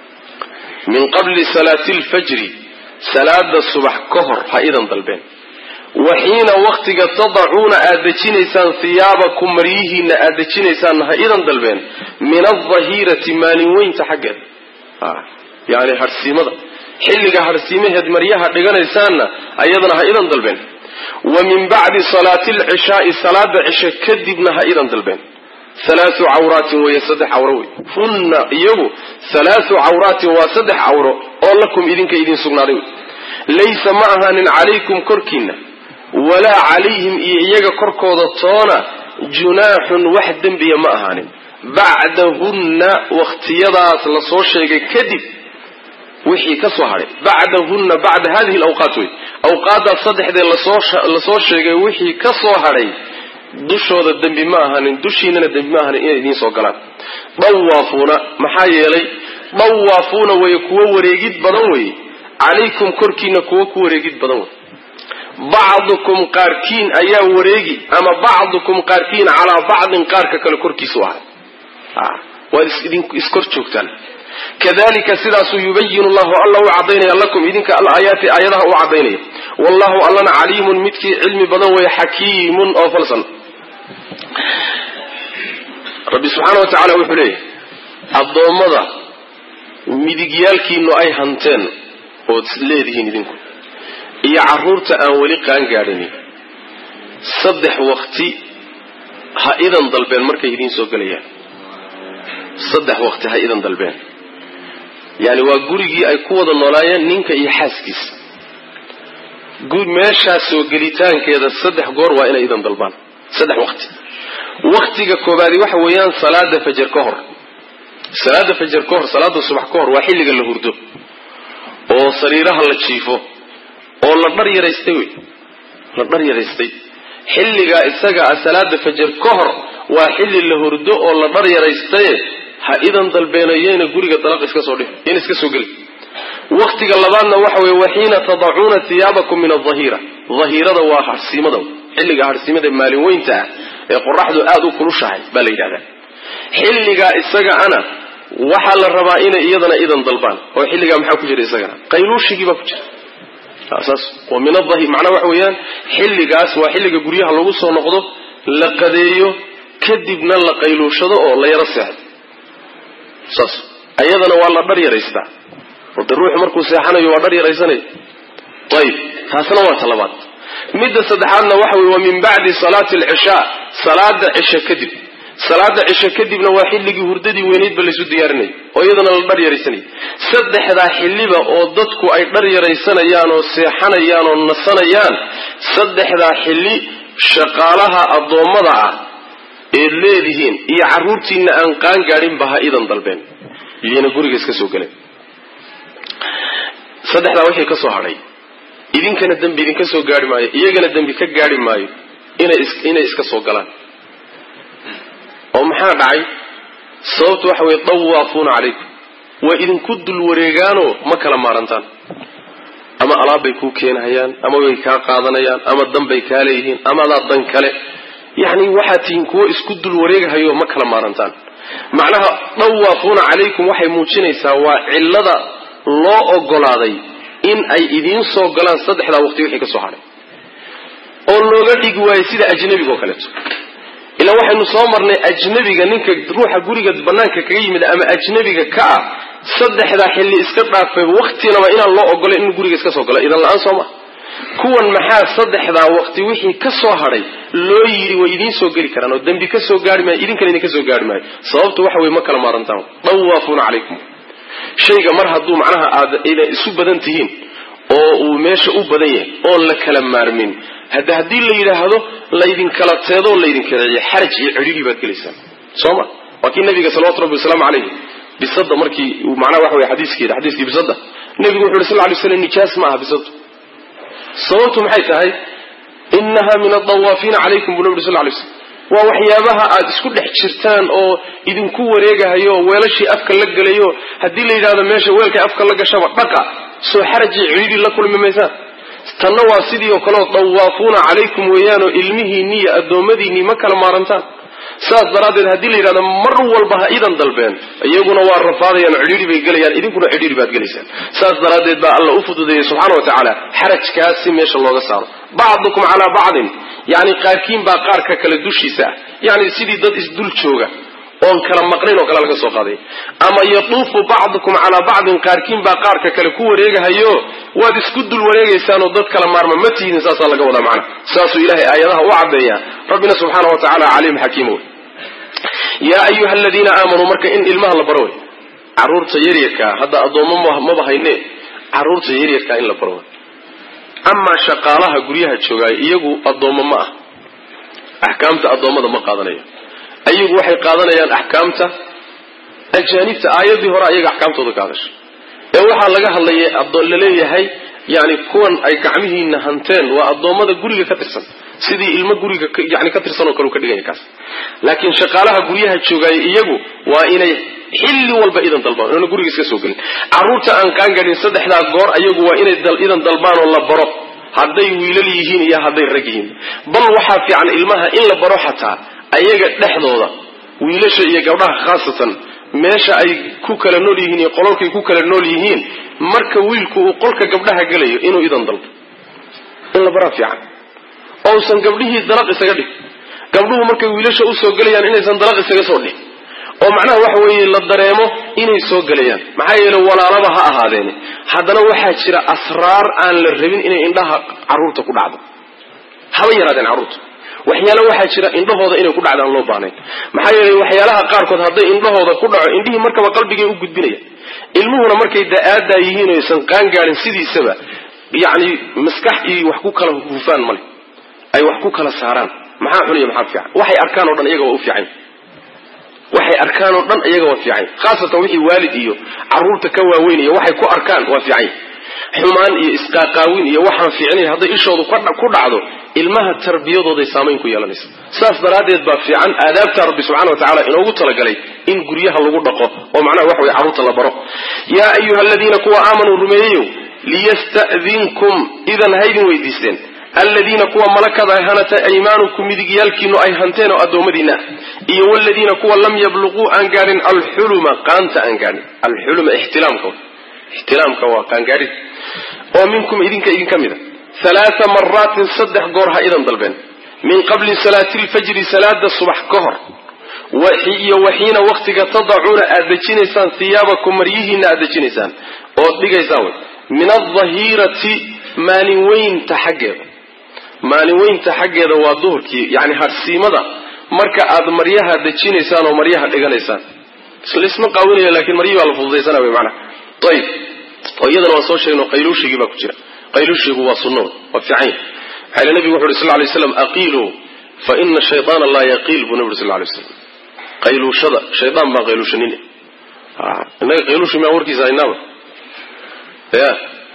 min qabli salaati lfajri salaada subax ka hor ha idan dalbeen wa xiina waktiga tadacuuna aad dejinaysaan hiyaabakum maryihiina aad dejinaysaanna ha idan dalbeen min aldahirati maalin weynta xaggeeda yani harhsiimada xilliga harhsiimaheed maryaha dhiganaysaanna ayadana ha idan dalbeen wa min bacdi salaati alcishaai salaada cishe kadibna ha idan dalbeen halaathu cawraatin weeye saddex cawro wey hunna iyagu halaathu cawraatin waa saddex cawro oo lakum idinka idin sugnaaday wey laysa ma ahaanin calaykum korkiinna walaa calayhim iyo iyaga korkooda toona junaaxun wax dembiya ma ahaanin bacdahunna wakhtiyadaas la soo sheegay kadib wixii ka soo hadhay bacdahunna bacda hadihi alawqaat wey awqaaddaas saddexdee lasoo sheegay wixii ka soo hadhay dushooda dembi ma ahanin dushiinana dembi ma ahanin inay idiin soo galaan dawaafuuna maxaa yeelay dawaafuuna weye kuwo wareegid badan weye calaykum korkiina kuwo ku wareegid badan wey bacdukum qaarkiin ayaa wareegi ama bacdukum qaarkiin calaa bacdin qaarka kale korkiisu ahay waad iskor joogtaan kadalika sidaasuu yubayinu llahu alla u cadaynaya lakum idinka alaayaati aayadaha u cadaynaya wallahu allana caliimun midkii cilmi badan weeye xakiimun oo falsan rabbi subxaana wa tacaala wuxuu leeyahy addoommada midigyaalkiinu ay hanteen ood leedihiin idinku iyo carruurta aan weli qaan gaadhinin saddex wakti ha idan dalbeen markay idiin soo gelayaan saddex wakti ha idan dalbeen yani waa gurigii ay ku wada noolaayeen ninka iyo xaaskiisa meeshaas soo gelitaankeeda saddex goor waa inay idan dalbaan saddex wakti waktiga koobaadi waxa weeyaan salaada fajar ka hor salaada fajar ka hor salaada subax ka hor waa xilliga la hurdo oo sariiraha la jiifo oo la dhar yaraystay wey la dhar yaraystay xilligaa isaga ah salaada fajar ka hor waa xilli la hurdo oo la dhar yaraystaye ha idan dalbeenayena guriga dalaq iska soo dhih in iska soo geli waktiga labaadna waxa weye waxiina tadacuuna hiyaabakum min adahira dahirada waa harsiimada xilliga harsiimada maalin weynta ah ee qoraxdu aada u kulushahay baa la yidhahdaa xilligaa isaga ana waxaa la rabaa inay iyadana idan dalbaan oo xilligaa maxaa ku jira isagana qayluushigii baa ku jira saas wa min adahi macnaa waxa weeyaan xilligaas waa xilliga guryaha lagu soo noqdo la qadeeyo kadibna la qayluushado oo la yaro seexdo saas ayadana waa la dhar yaraystaa oo de ruuxu markuu seexanayo waa dhar yaraysanaya ayib taasna waa ta labaad midda saddexaadna waxa weye waa min bacdi salaati alcishaa salaada cisho kadib salaada cisho kadibna waa xilligii hurdadii weynaydba laysu diyaarinay oo iyadana la dhar yaraysanaya saddexdaa xilliba oo dadku ay dhar yaraysanayaan oo seexanayaan oo nasanayaan saddexdaa xilli shaqaalaha addoommada ah eed leedihiin iyo carruurtiina aan qaan gaadhinba ha idan dalbeen iyana guriga iska soo galeen saddexdaa wixii ka soo hadhay idinkana dembi idinka soo gaari maayo iyagana dembi ka gaari maayo inay iska soo galaan oo maxaa dhacay sababtu waxa weye dawaafuuna calaykum waa idinku dul wareegaanoo ma kala maarantaan ama alaabbay kuu keenahayaan ama way kaa qaadanayaan ama danbay kaa leeyihiin ama adaa dan kale yacni waxaad tihiin kuwo isku dul wareegahayo ma kala maarantaan macnaha dawaafuuna calaykum waxay muujinaysaa waa cillada loo ogolaaday in ay idiin soo galaan saddexdaa waqti wixii ka soo hadhay oo looga dhigi waayo sida ajnabiga oo kaleeto ilaa waxaynu soo marnay ajnabiga ninka ruuxa guriga banaanka kaga yimid ama ajnabiga ka ah saddexdaa xilli iska dhaafay waktinaba inaan loo ogolay in guriga iska soo galo idan la-aan soo ma kuwan maxaa saddexdaa waqti wixii ka soo hadhay loo yidhi way idiin soo geli karaan oo dembi ka soo gaari maayo idinkana idinka soo gaari maayo sababtu waxa weye ma kala maarantaan dawaafuuna calaykum shayga mar hadduu macnaha aad ina isu badan tihiin oo uu meesha u badan yahay oon la kala maarmin hadda haddii la yidhaahdo laydinkala teedoo laydinkala celiyo xaraj iyo cidhidhi baad gelaysaan soo ma waa kii nabiga salawatu rabbi wasalaamu calayh bisada markii macnaha waxa wey xadiiskeeda xadiiskii bisada nebigu wuxu uhi sal ly slam nijaas ma aha bisadu sababtu maxay tahay inaha min adawaafiina calaykum buu nabi uri sal lay slam waa waxyaabaha aad isku dhex jirtaan oo idinku wareegahayo oo weelashii afka la gelayo haddii la yidhahdo meesha weelkay afka la gashaba dhaqa soo xarajii cidhiidhi la kulmi maysaan tanna waa sidii oo kaleo dawaafuuna calaykum weeyaanoo ilmihiinni iyo addoommadiinnii ma kala maarantaan saas daraaddeed haddii la yidhahdo mar walba ha idan dalbeen iyaguna waa rafaadayaan oo cidhiidhi bay gelayaan idinkuna cidhiidhi baad gelaysaan saas daraaddeed baa alla u fududeeyey subxana wa tacaala xarajkaasi meesha looga saaro bacdukum calaa bacdin yani qaarkiin baa qaarka kale dushiisa ah yani sidii dad isdul jooga oon kala maqnayn oo kale laga soo qaaday ama yatuufu bacdukum calaa bacdin qaarkiin baa qaarka kale ku wareegahayo waad isku dul wareegaysaanoo dad kala maarma ma tihdin saasaa laga wadaa macna saasuu ilahay aayadaha u caddeeyaa rabbina subxaana wa tacaala caliim xakiim wey yaa ayuha aladiina aamanuu marka in ilmaha la baro wey caruurta yaryarkaa hadda addoommo maba hayne caruurta yaryarkaa in la baro wey amaa shaqaalaha guryaha joogaay iyagu addoommo ma ah axkaamta addoommada ma qaadanayo ayagu waxay qaadanayaan axkaamta ajaanibta aayadii hore ayaga axkaamtooda ka hadashay ee waxaa laga hadlaya laleeyahay yani kuwan ay gacmihiina hanteen waa addoommada guriga ka tirsan sidii ilmo guriga yani ka tirsan oo kale u ka dhiganya kaas laakiin shaqaalaha guryaha joogaaya iyagu waa inay xilli walba idan dalbaan inana guriga iska soo gelin carruurta aan qaangaadhin saddexdaa goor ayagu waa inay idan dalbaan oo la baro hadday wiilal yihiin iyo hadday rag yihiin bal waxaa fiican ilmaha in la baro xataa ayaga dhexdooda wiilasha iyo gabdhaha khaasatan meesha ay ku kala nool yihiin iyo qololkay ku kala nool yihiin marka wiilku uu qolka gabdhaha gelayo inuu idan dalbo in la baraa fiican ousan gabdhihii dalaq isaga dhig gabdhuhu markay wiilasha usoo gelayaan inaysan dalaq isaga soo dhig oo macnaha waxa weeye la dareemo inay soo gelayaan maxaa yeele walaalaba ha ahaadeene haddana waxaa jira asraar aan la rabin inay indhaha carruurta ku dhacdo haba yaraadeen carruurta waxyaale waxaa jira indhahooda inay ku dhacdaan loo baahnayn maxaa yeelay waxyaalaha qaarkood hadday indhahooda ku dhaco indhihii markaba qalbigay u gudbinaya ilmuhuna markay da-aadaa yihiin o aysan qaangaarin sidiisaba yacni maskax iyo wax ku kala hufaan male ay wax ku kala saaraan maxaa xuniya maxaa fiican waxay arkaan o dhan iyaga waa u fiican waxay arkaan oo dhan iyaga waa fiican khaasatan wixii waalid iyo carruurta ka waaweynaya waxay ku arkaan waa fiican xumaan iyo isqaaqaawin iyo waxaan fiicnay hadday ishoodu ku dhacdo ilmaha tarbiyadooday saamayn ku yeelanaysa saas daraaddeed baa fiican aadaabta rabbi subxana wa tacala inoogu talagalay in guryaha lagu dhaqo oo macnaha waxa weye carruurta la baro yaa ayuha aladiina kuwa aamanuu rumeeyeyow liyasta'dinkum idan haydin weydiisteen aladiina kuwa malakada ay hanatay aymaanukum midigyaalkiinu ay hanteen oo addoommadiina iyo waladiina kuwa lam yabluquu aan gaadhin alxuluma qaanta aan gaadhin alxuluma ixtilaamka ixtilaamka waa qaangaadhid oo minkum idinka idinka mida halaaa maraatin saddex goor ha idan dalbeen min qabli salaati lfajri salaada subax ka hor iyo waxiina waktiga tadacuuna aad dejinaysaan hiyaabakum maryihiina aad dejinaysaan ood dhigaysaan wy min aldahirati maalin weynta xaggeeda maalin weynta xaggeeda waa duhurkii yani harsiimada marka aad maryaha dejinaysaan oo maryaha dhiganaysaan laisma qaawinaya lakin maryihi baa la fududaysana wy manaa ayib oo iyadana waan soo sheegno qayluushigii baa ku jira qayluushigu waa sunno waa fiican maxaa ile nabigu wuxu uhi sal lay slam aqiiluu fa ina shayطaana laa yaqiil buu nabi uri sal lay slam qayluushada shaydaan baan qayluushanin innaga qayluushi maa warkiisa haynaaba ya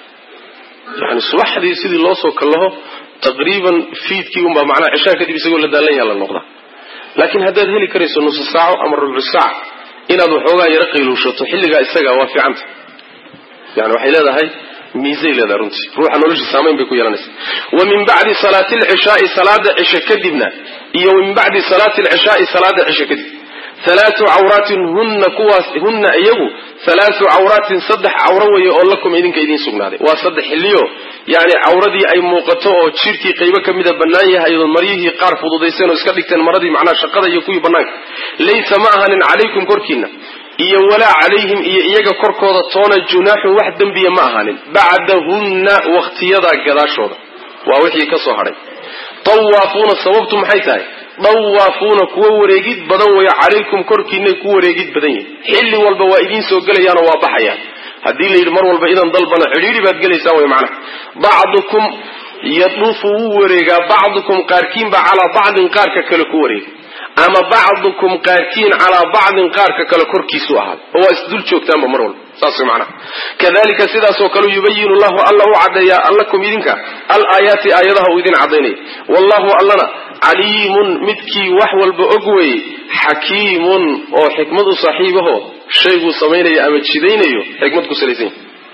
yani subaxdii sidii loo soo kallaho taqriiban fiidkii unbaa macnaha cishaa kadib isagoo la daalan yaha la noqdaa laakiin haddaad heli karayso nusu saaco ama rubcu saac inaad waxoogaa yaro qayluushato xilligaa isaga waa fiicanta yani waxay leedahay miisay leedahay runtii ruuxa nolosha saamayn bay ku yeelanaysa wa min bacdi salaati alcishaai salaada cishe kadibna iyo min bacdi salaati alcishaai salaada cishe kadib halaatu cawraatin hunna kuwaas hunna iyagu halaatu cawraatin saddex cawro weeye oo lakum idinka idiin sugnaaday waa saddex xilliyo yani cawradii ay muuqato oo jirkii qaybo ka mida bannaan yahay oo maryihii qaar fududayseen oo iska dhigteen maradii macnaha shaqada iyo kuwii bannaanka laysa ma ahanin calaykum korkiina iyo walaa calayhim iyo iyaga korkooda toona junaaxun wax dembiya ma ahaanin bacdahunna wakhtiyadaa gadaashooda waa wixii ka soo hadhay tawaafuuna sababtu maxay tahay dawaafuuna kuwa wareegid badan weeyo calaykum korkiinay ku wareegid badan yihin xilli walba waa idiin soo gelayaanoo waa baxayaan haddii la yidhi mar walba idan dalbana cidhiidhi baad gelaysaan way macnaha bacdukum yaduufu wuu wareegaa bacdukum qaarkiinba calaa bacdin qaarka kale ku wareega ama bacdukum qaarkiin calaa bacdin qaarka kale korkiisu ahaada oo waa isdul joogtaanba mar walba saas way macnaha kadalika sidaasoo kale yubayinu llahu alla u caddeeyaa lakum idinka al aayaati aayadaha uu idin caddaynaya wallahu allana caliimun midkii wax walba og weeye xakiimun oo xikmad u saaxiibaho shayguu samaynayo ama jidaynayo xikmad ku salaysan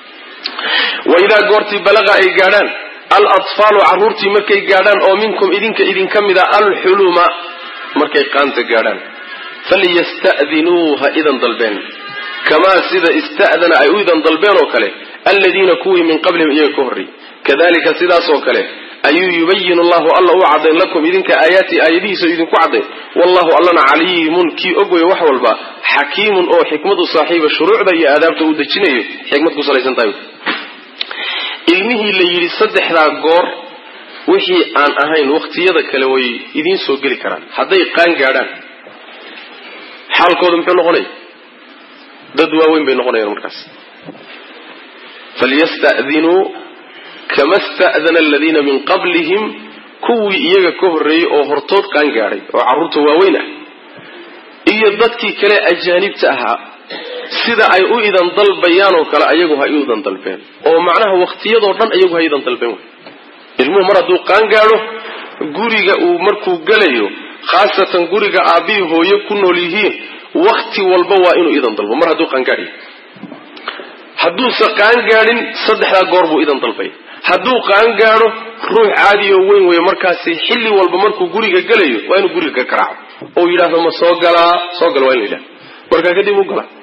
waidaa goortii balaqa ay gaadhaan al atfaalu carruurtii markay gaadhaan oo minkum idinka idinka mida alxuluma markay qaanta gaadhaan falyasta'dinuu ha idan dalbeen kamaa sida ista'dana ay u idan dalbeen oo kale aladiina kuwii min qablihim iyaga ka horrey kadalika sidaasoo kale ayuu yubayin allahu alla u caddayn lakum idinka aayaati aayadihiisa idinku caddayn wallahu allana caliimun kii og wey wax walba xakiimun oo xikmadu saaxiiba shuruucda iyo aadaabta uu dejinayo xikmad ku salaysan tahay ilmihii la yidhi saddexdaa goor wixii aan ahayn wakhtiyada kale way idiin soo geli karaan hadday qaan gaadhaan xaalkooda muxuu noqonaya dad waaweyn bay noqonayaan markaas falyasta'dinuu kama sta'dana aladiina min qablihim kuwii iyaga ka horreeyey oo hortood qaan gaadhay oo carruurta waaweyn ah iyo dadkii kale ajaanibta ahaa sida ay u idan dalbayaan oo kale ayagu ha idan dalbeen oo macnaha waqtiyadoo dhan ayagu ha idan dalbeen ilmuhu mar hadduu qaan gaadho guriga uu markuu gelayo khaasatan guriga aabbihii hooyo ku nool yihiin wakti walba waa inuu idan dalbo mar hadduu qaangaadhiyo hadduuse qaangaadhin saddexdaa goor buu idan dalbay hadduu qaangaadho ruux caadi oo weyn weeye markaasi xilli walba markuu guriga gelayo waa inuu guriga ka garaaco oo yidhaahdo ma soo galaa soo gala waa inu yidhahdo markaa kadib u galaa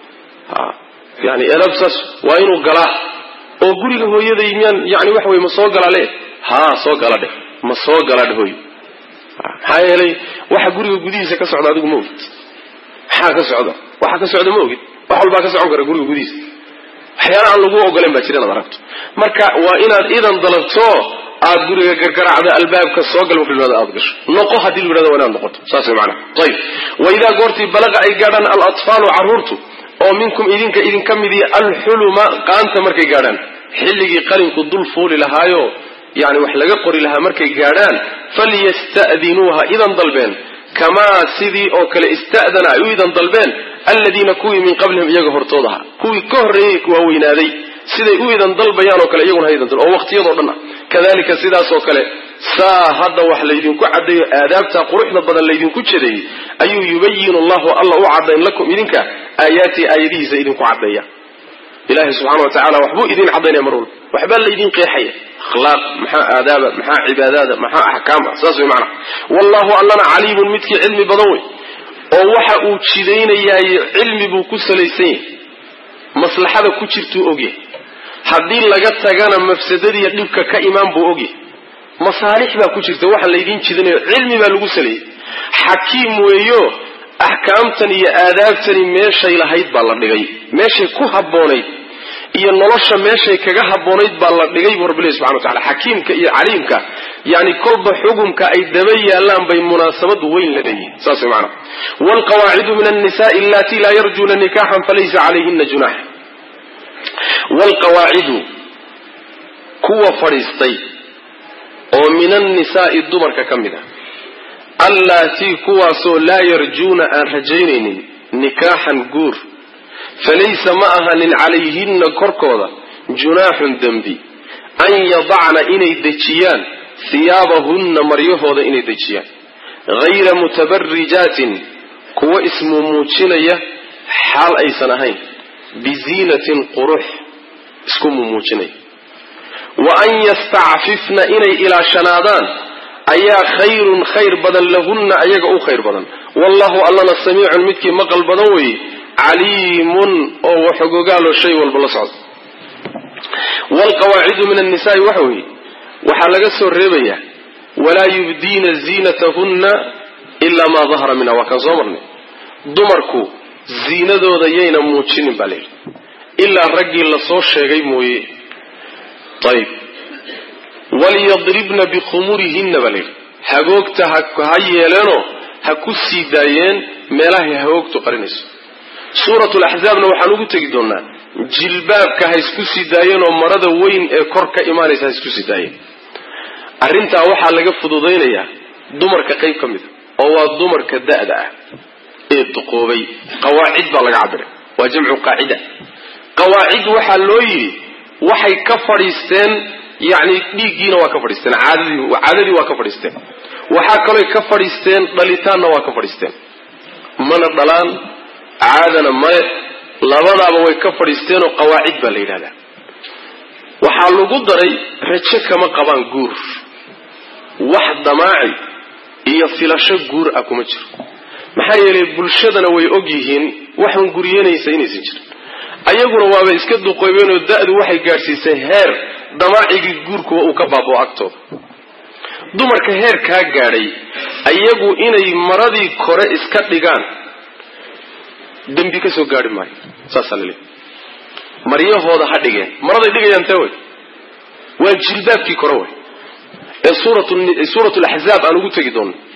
yani elabsas waa inuu galaa oo guriga hooyaday miyaan yani waxa weye ma soo galaa le haa soo gala dheh ma soo gala dheh hooyo maxaa yeelay waxa guriga gudihiisa ka socda adigu ma ogid maxaa ka socda waxa ka socda ma ogid wax walbaa ka socon kara guriga gudihiisa waxyaala aan lagu ogolen baa jira inaad aragto marka waa inaad idan dalabto aad guriga gargaraacda albaabka soo gal marka yidhahdo aad gasho noqo haddii lu yidhahdo waa inaad noqoto saas way macnaha ayib wa idaa goortii balaqa ay gaadhaan alatfaalu carruurtu oo minkum idinka idinka midiya alxuluma qaanta markay gaadhaan xilligii qalinku dul fuuli lahaayo yani wax laga qori lahaa markay gaadhaan falyasta'dinuuha idan dalbeen kamaa sidii oo kale ista'dana ay u idan dalbeen aladiina kuwii min qablihim iyaga hortood ahaa kuwii ka horreeyey waaweynaaday siday u idan dalbayaan oo kale iyaguna ha idan dal oo waqtiyadoo dhan ah kadalika sidaas oo kale saa hadda wax laydinku caddeeyo aadaabta quruxda badan laydinku jedeeyey ayuu yubayinu allahu alla u caddayn lakum idinka aayaati aayadihiisa idinku caddeeya ilahi subxana wa tacala waxbuu idin caddaynaya mar walba waxbaa laydin qeexaya akhlaaq maxaa aadaaba maxaa cibaadaada maxaa axkaama saas way macana wallahu allana caliimun midkii cilmi badan wey oo waxa uu jidaynayaay cilmi buu ku salaysan yahay maslaxada ku jirtuu ogyahay haddii laga tagana mafsadadiiyo dhibka ka imaan buu ogyahay masaalix baa ku jirta waxa laydin jidanayo cilmi baa lagu saleeyey xakiim weeyo axkaamtan iyo aadaabtani meeshay lahayd baa la dhigay meeshay ku habboonayd iyo nolosha meeshay kaga habboonayd baa la dhigay buu rabbi ilahi subxana wa tacala xakiimka iyo caliimka yani kolba xugumka ay daba yaalaan bay munaasabad weyn la leeyihin saas way macana waalqawaacidu min annisaai allatii laa yarjuuna nikaxan falaysa calayhina junax waalqawaacidu kuwa fadhiistay oo min annisaai dumarka ka mid a allaatii kuwaasoo laa yarjuuna aan rajaynaynin nikaaxan guur falaysa ma ahanin calayhinna korkooda junaaxun dembi an yadacna inay dejiyaan hiyaabahunna maryahooda inay dejiyaan hayra mutabarijaatin kuwa ismumuujinaya xaal aysan ahayn biziinatin qurux isku mumuujinaya wa an yastacfifna inay ilaashanaadaan ayaa khayrun khayr badan lahunna ayaga u khayr badan wallahu allana samiicun midkii maqal badan weeye caliimun oo waxogogaalo shay walba la socda waalqawaacidu min annisaai waxa weeye waxaa laga soo reebayaa walaa yubdiina ziinatahunna ilaa maa dahara minha waa kaan soo marnay dumarku ziinadooda yayna muujinin baa layidhi ilaa raggii lasoo sheegay mooye ayib walyadribna bikhumurihinna baa layidhi hagoogta ha yeeleenoo ha ku sii daayeen meelahay hagoogtu qarinayso suurat laxzaabna waxaan ugu tegi doonaa jilbaabka ha isku sii daayeen oo marada weyn ee kor ka imaanaysa ha isku sii daayeen arrintaa waxaa laga fududaynayaa dumarka qayb ka mida oo waa dumarka da'da ah ee duqoobay qawaacid baa laga cabiray waa jamcu qaacida qawaacid waxaa loo yidhi waxay ka fadhiisteen yani dhiiggiina waa ka fadhiisteen caadadii caadadii waa ka fadhiisteen waxaa kalooy ka fadhiisteen dhalitaanna waa ka fadhiisteen mana dhalaan caadana male labadaaba way ka fadhiisteenoo qawaacid baa la yidhahdaa waxaa lagu daray rajo kama qabaan guur wax damaaci iyo filasho guur ah kuma jiro maxaa yeelay bulshadana way og yihiin waxan guryanaysa inaysan jirin ayaguna waaba iska duqoobeenoo da-du waxay gaadhsiisay heer damaacigii guurkuwa uu ka baaboo agtooda dumarka heer kaa gaadhay ayagu inay maradii kore iska dhigaan dembi ka soo gaari maayo saasaa la leeyahy maryahooda ha dhigeen maraday dhigayaan tee way waa jilbaabkii kore way ee suurat laxzaab aan ugu tegi doono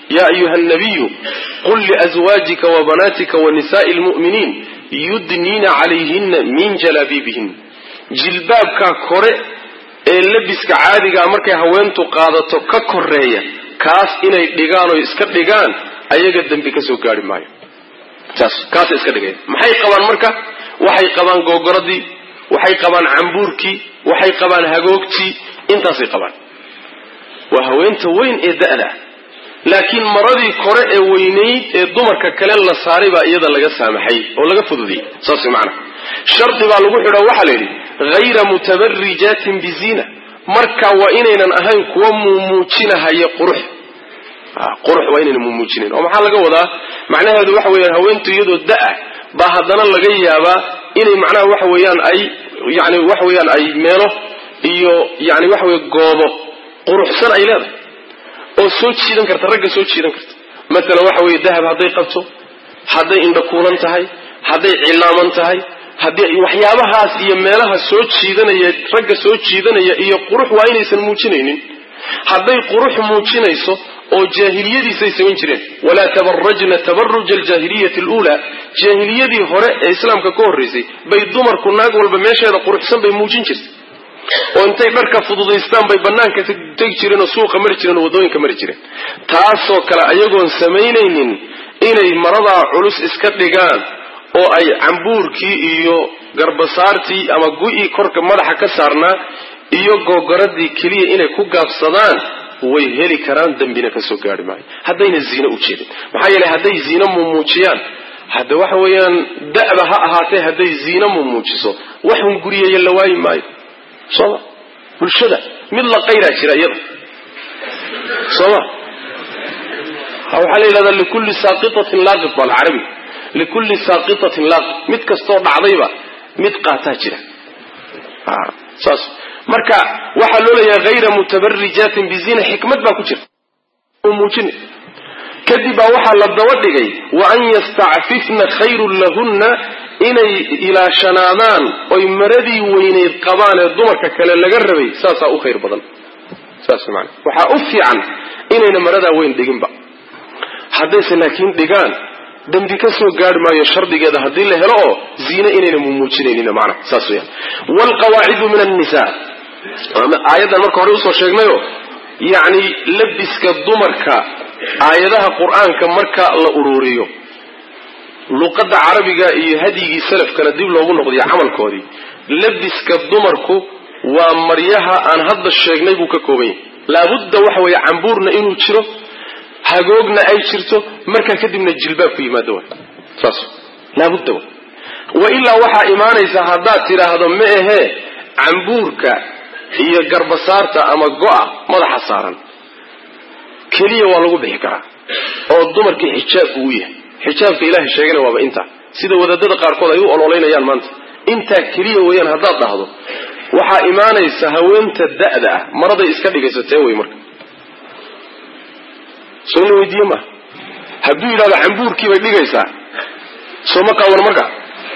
yaa ayuha nabiyu qul liazwaajika wa banaatika wa nisaai lmu'miniin yudniina calayhina min jalaabiibihin jilbaabkaa kore ee labiska caadigaa markay haweentu qaadato ka koreeya kaas inay dhigaan oo iska dhigaan ayaga dembi ka soo gaari maayo taas kaasay iska dhigaya maxay qabaan marka waxay qabaan googoradii waxay qabaan cambuurkii waxay qabaan hagoogtii intaasay qabaan waa haweenta weyn ee da'da laakiin maradii kore ee weynayd ee dumarka kale la saaray baa iyada laga saamaxay oo laga fududiyey saas macana shardi baa lagu xidho waxaa la yidhi hayra mutabarijaatin biziina marka waa inaynan ahayn kuwa muumuujinahaya qurux qurux waa inaynan muumuujinayn oo maxaa laga wadaa macnaheedu waxa weeyaan haweentu iyadoo da-a baa haddana laga yaabaa inay macnaha waxa weeyaan ay yani waxa weeyaan ay meelo iyo yani waxa weye goobo quruxsan ay leedahay oo soo jiidan karta ragga soo jiidan karta maalan waxa weeye dahab hadday qabto hadday indhakuulan tahay hadday cilaaman tahay haddii waxyaabahaas iyo meelaha soo jiidanaya ragga soo jiidanaya iyo qurux waa inaysan muujinaynin hadday qurux muujinayso oo jaahiliyadiisay samayn jireen walaa tabarajna tabaruja aljaahiliyati aluulaa jaahiliyadii hore ee islaamka ka horraysay bay dumarku naag walba meesheeda quruxsan bay muujin jirtay oo intay dharka fududaystaan bay banaanka tegi jireen oo suuqa mari jireen oo waddooyinka mari jireen taasoo kale ayagoon samaynaynin inay maradaa culus iska dhigaan oo ay cambuurkii iyo garbasaartii ama gu-ii korka madaxa ka saarnaa iyo googoradii keliya inay ku gaabsadaan way heli karaan dembina ka soo gaari maayo haddayna ziine u jeedin maxaa yeeley hadday ziine mumuujiyaan hadda waxa weeyaan da'ba ha ahaatee hadday ziine mumuujiso waxun guriyeeya la waayi maayo sooma bulshada mid la qayraa jira iyada sooma waxaa la yidhahdaa likulli saaqitatin laaqit baa alcarabi likulli saaqitatin laaqit mid kastoo dhacdayba mid qaataa jira saas marka waxaa loo leeyahay hayra mutabarijaatin bizina xikmad baa ku jirta muujin kadib baa waxaa la daba dhigay wa an yastacfifna khayrun lahunna inay ilaashanaadaan oy maradii weyneyd qabaan ee dumarka kale laga rabay saasaa u khayr badan saas maana waxaa u fiican inayna maradaa weyn dhiginba haddayse laakiin dhigaan dembi ka soo gaari maayo shardigeeda haddii la helo oo ziine inayna mumuujinaynin macna saas weyaan waalqawaacidu min annisa aayaddan marka hore usoo sheegnayo yacni labiska dumarka aayadaha qur-aanka marka la ururiyo luqadda carabiga iyo hadyigii salafkana dib loogu noqdiyo camalkoodii labiska dumarku waa maryaha aan hadda sheegnay buu ka kooban yahay laabudda waxa weeye cambuurna inuu jiro hagoogna ay jirto markaa kadibna jilbaab ku yimaado wa saas laabudda wa wa ilaa waxaa imaanaysa haddaad tidhaahdo ma ahee cambuurka iyo garbasaarta ama go-a madaxa saaran keliya waa lagu bixi karaa oo dumarkii xijaabku u yahay xijaabka ilaahay sheegana waaba intaa sida wadaadada qaarkood ay u ololeynayaan maanta intaa keliya weeyaan haddaad dhahdo waxaa imaanaysa haweenta da'da ah maraday iska dhigaysatee wey marka soo in la weydiiye maa hadduu yidhahdo cambuurkii bay dhigaysaa soo ma qaawan marka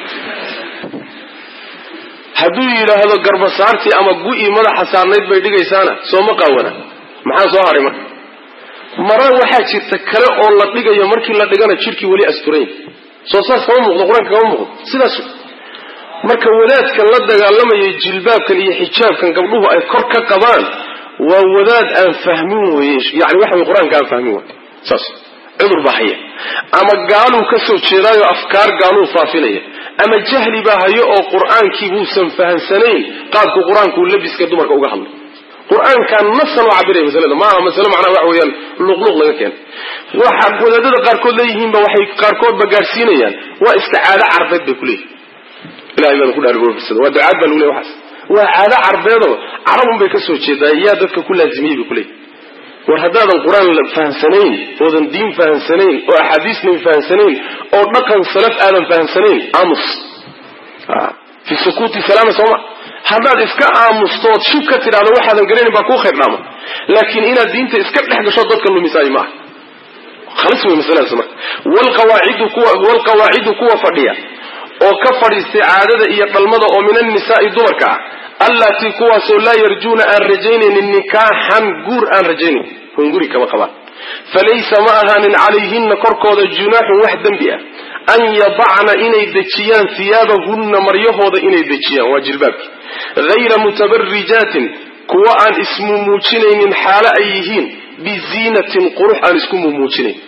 hadduu yidhaahdo garbasaartii ama gu-ii madaxa saarnayd bay dhigaysaana soo ma qaawana maxaa soo haray marka mara waxaa jirta kale oo la dhigayo markii la dhigana jidhkii weli asturayn soo saas kama muuqdo qur-aanka kama muuqdo sidaas marka wadaadkan la dagaalamayay jilbaabkan iyo xijaabkan gabdhuhu ay kor ka qabaan waa wadaad aan fahmin weye yani waxa wey qur-aanka aan fahmin wey saas cudur baa haya ama gaaluu ka soo jeedaayo afkaar gaaluu faafinaya ama jahli baa hayo oo qur-aankii buusan fahamsanayn qaabku qur-aanku labiska dumarka uga hadlay qur-aankan nasan oo cabiraya masalada maaha masale macnaha waxa weeyaan luqluq laga keenay waxa wadaadada qaarkood leeyihiinba waxay qaarkoodba gaadhsiinayaan waa iska caado carbeed bay kuleeyihin ilahay baan ku dhaarigoofirsada waa ducaad baa lagu leey waxaas waa caado carbeedoo carabun bay ka soo jeedaa yaa dadka ku laazimiyey bay kuleeyihin war haddaadan qur-aan fahamsanayn oodan diin fahamsanayn oo axaadiisnan fahamsanayn oo dhaqan salaf aadan fahamsanayn aamus fi sukuuti salaama sooma haddaad iska aamustood shub ka tidhahdo waxaadan garanayn baa kuu khayr dhaama laakiin inaad diinta iska dhex gasho dadka lumisaayo maaha khalis wey masaladaas marka walqawaacidu kuwa walqawaacidu kuwa fadhiya oo ka fadhiistay caadada iyo dhalmada oo min annisaai dumarka ah allatii kuwaasoo laa yarjuuna aan rajaynaynin nikaaxan guur aan rajaynayn hunguri kama qabaan falaysa ma ahaanin calayhinna korkooda junaaxun wax dembi ah an yadacna inay dejiyaan hiyaabahunna maryahooda inay dejiyaan waa jilbaabki hayra mutabarijaatin kuwa aan ismumuujinaynin xaalo ay yihiin biziinatin qurux aan isku mumuujinayn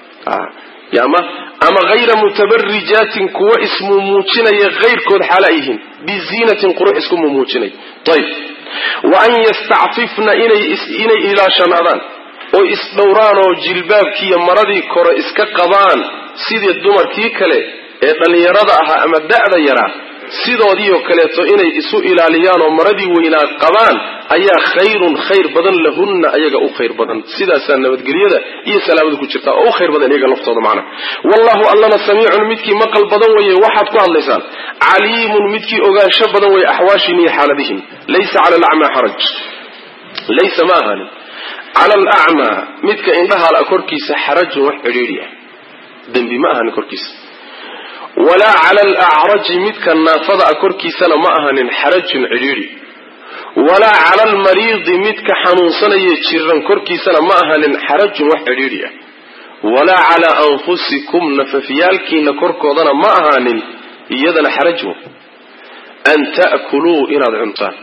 ama ama hayra mutabarijaatin kuwa ismumuujinaya hayrkood xaalo ay yihiin biziinatin qurux isku mumuujinay ayb wa an yastacfifna inay ilaashanaadaan oo isdhowraan oo jilbaabkiiyo maradii kore iska qabaan sidii dumarkii kale ee dhallinyarada ahaa ama da'da yaraa sidoodiioo kaleeto inay isu ilaaliyaan oo maradii weynaa qabaan ayaa khayrun khayr badan lahunna ayaga u khayr badan sidaasaa nabadgelyada iyo salaamada ku jirta oo u khayr badan iyaga laftooda macnaha wallahu allana samiicun midkii maqal badan weeye waxaad ku hadlaysaan caliimun midkii ogaansho badan weeye axwaashin iyo xaaladihim laysa cala alacmaa xaraj laysa ma ahaanin cala alacmaa midka indhahala korkiisa xarajun wax cidhiidhi ah dembi ma ahanin korkiisa walaa cala alacraji midka naafada a korkiisana ma ahanin xarajun cidhiidhi walaa cala almariidi midka xanuunsanaya jiran korkiisana ma ahanin xarajun wax cidhiidhi ah walaa calaa anfusikum nafafyaalkiina korkoodana ma ahaanin iyadana xarajun an ta'kuluu inaad cuntaan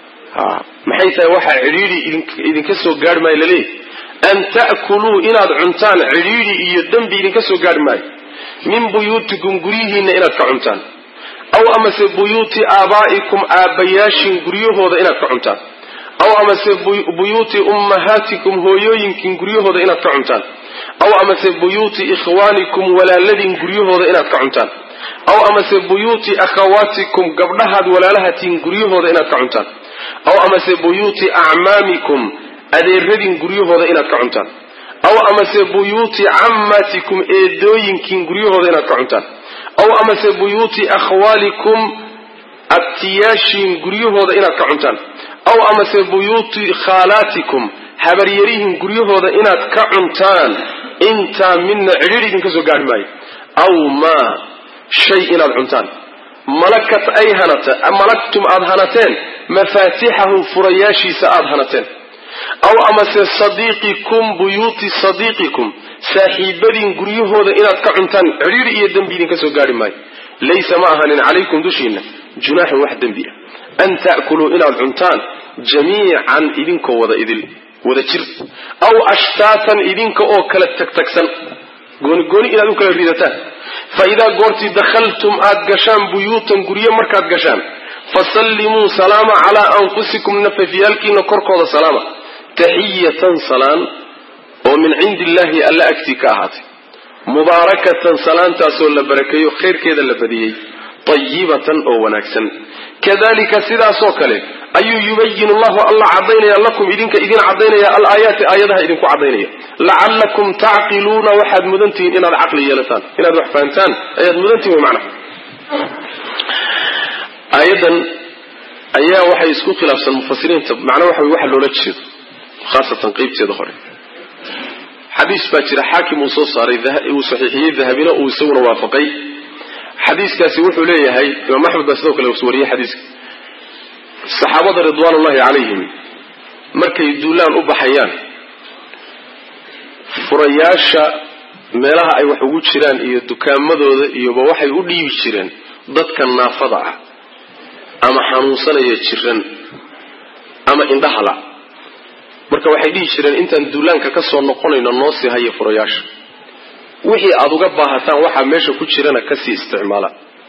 maxay tahay waxaa cidhiidhi idinka soo gaarhi maayo laleeyahy an ta'kuluu inaad cuntaan cidhiidhi iyo dembi idinka soo gaarhi maayo min buyuutikum guryihiinna inaad ka cuntaan aw amase buyuuti aabaa'ikum aabbayaashin guryahooda inaad ka cuntaan aw amase buyuuti ummahaatikum hooyooyinkin guryahooda inaad ka cuntaan aw amase buyuuti ikhwaanikum walaaladin guryahooda inaad ka cuntaan aw amase buyuuti akhawaatikum gabdhahaad walaalahatiin guryahooda inaad ka cuntaan aw amase buyuuti acmaamikum adeeradin guryahooda inaad ka cuntaan aw amase buyuuti cammatikum eedooyinkiin guryahooda inaad ka cuntaan aw amase buyuuti akhwaalikum abtiyaashiin guryahooda inaad ka cuntaan aw amase buyuuti khaalaatikum habaryarihin guryahooda inaad ka cuntaan intaa midna cidhiidh idinka soo gaarhi maayo aw maa shay inaad cuntaan malakat ay hanata malaktum aada hanateen mafaatixahu furayaashiisa aada hanateen aw amase sadiiqikum buyuuti sadiiqikum saaxiibadiin guryahooda inaad ka cuntaan cidhiidhi iyo dembi idinka soo gaarhi maayo laysa ma ahanin calaykum dushiinna junaaxun wax dembi ah an ta'kuluu inaad cuntaan jamiican idinkoo wada idil wada jir aw ashtaatan idinka oo kala tagtagsan gooni gooni inaad u kala ridataan fa idaa goortii dakhaltum aad gashaan buyuutan guryo markaad gashaan fasallimuu salaama calaa anfusikum nafafyaalkiina korkooda salaama taxiyatan salaan oo min cindi illaahi alla agtii ka ahaatay mubaarakatan salaantaasoo la barakeeyo khayrkeeda la badiyey tayibatan oo wanaagsan kadalika sidaasoo kale ayuu yubayinu llahu alla cadaynaya lakum idinka idin cadaynaya alaayaati aayadaha idinku cadaynaya lacallakum tacqiluuna waxaad mudantihiin inaad caqli yeelataan inaad wax fahantaan ayaad mudantihin wy macnaha aayadan ayaa waxay isku khilaafsan mufasiriinta macnaa waxa waxa loola jeedo khaasatan qeybteeda hore xadiis baa jira xaakim uu soo saaray uu saxiixiyey dahabina uu isaguna waafaqay xadiiskaasi wuxuu leeyahay imaam axmed baa sidoo kale wariyey xadiiska saxaabada ridwaanullahi calayhim markay duulaan u baxayaan furayaasha meelaha ay wax ugu jiraan iyo dukaamadooda iyoba waxay u dhiibi jireen dadka naafada ah ama xanuunsanaya jiran ama indhahala marka waxay dhihi jireen intaan duulaanka ka soo noqonayno noo sii haya furayaasha wixii aada uga baahataan waxaa meesha ku jirana kasii isticmaala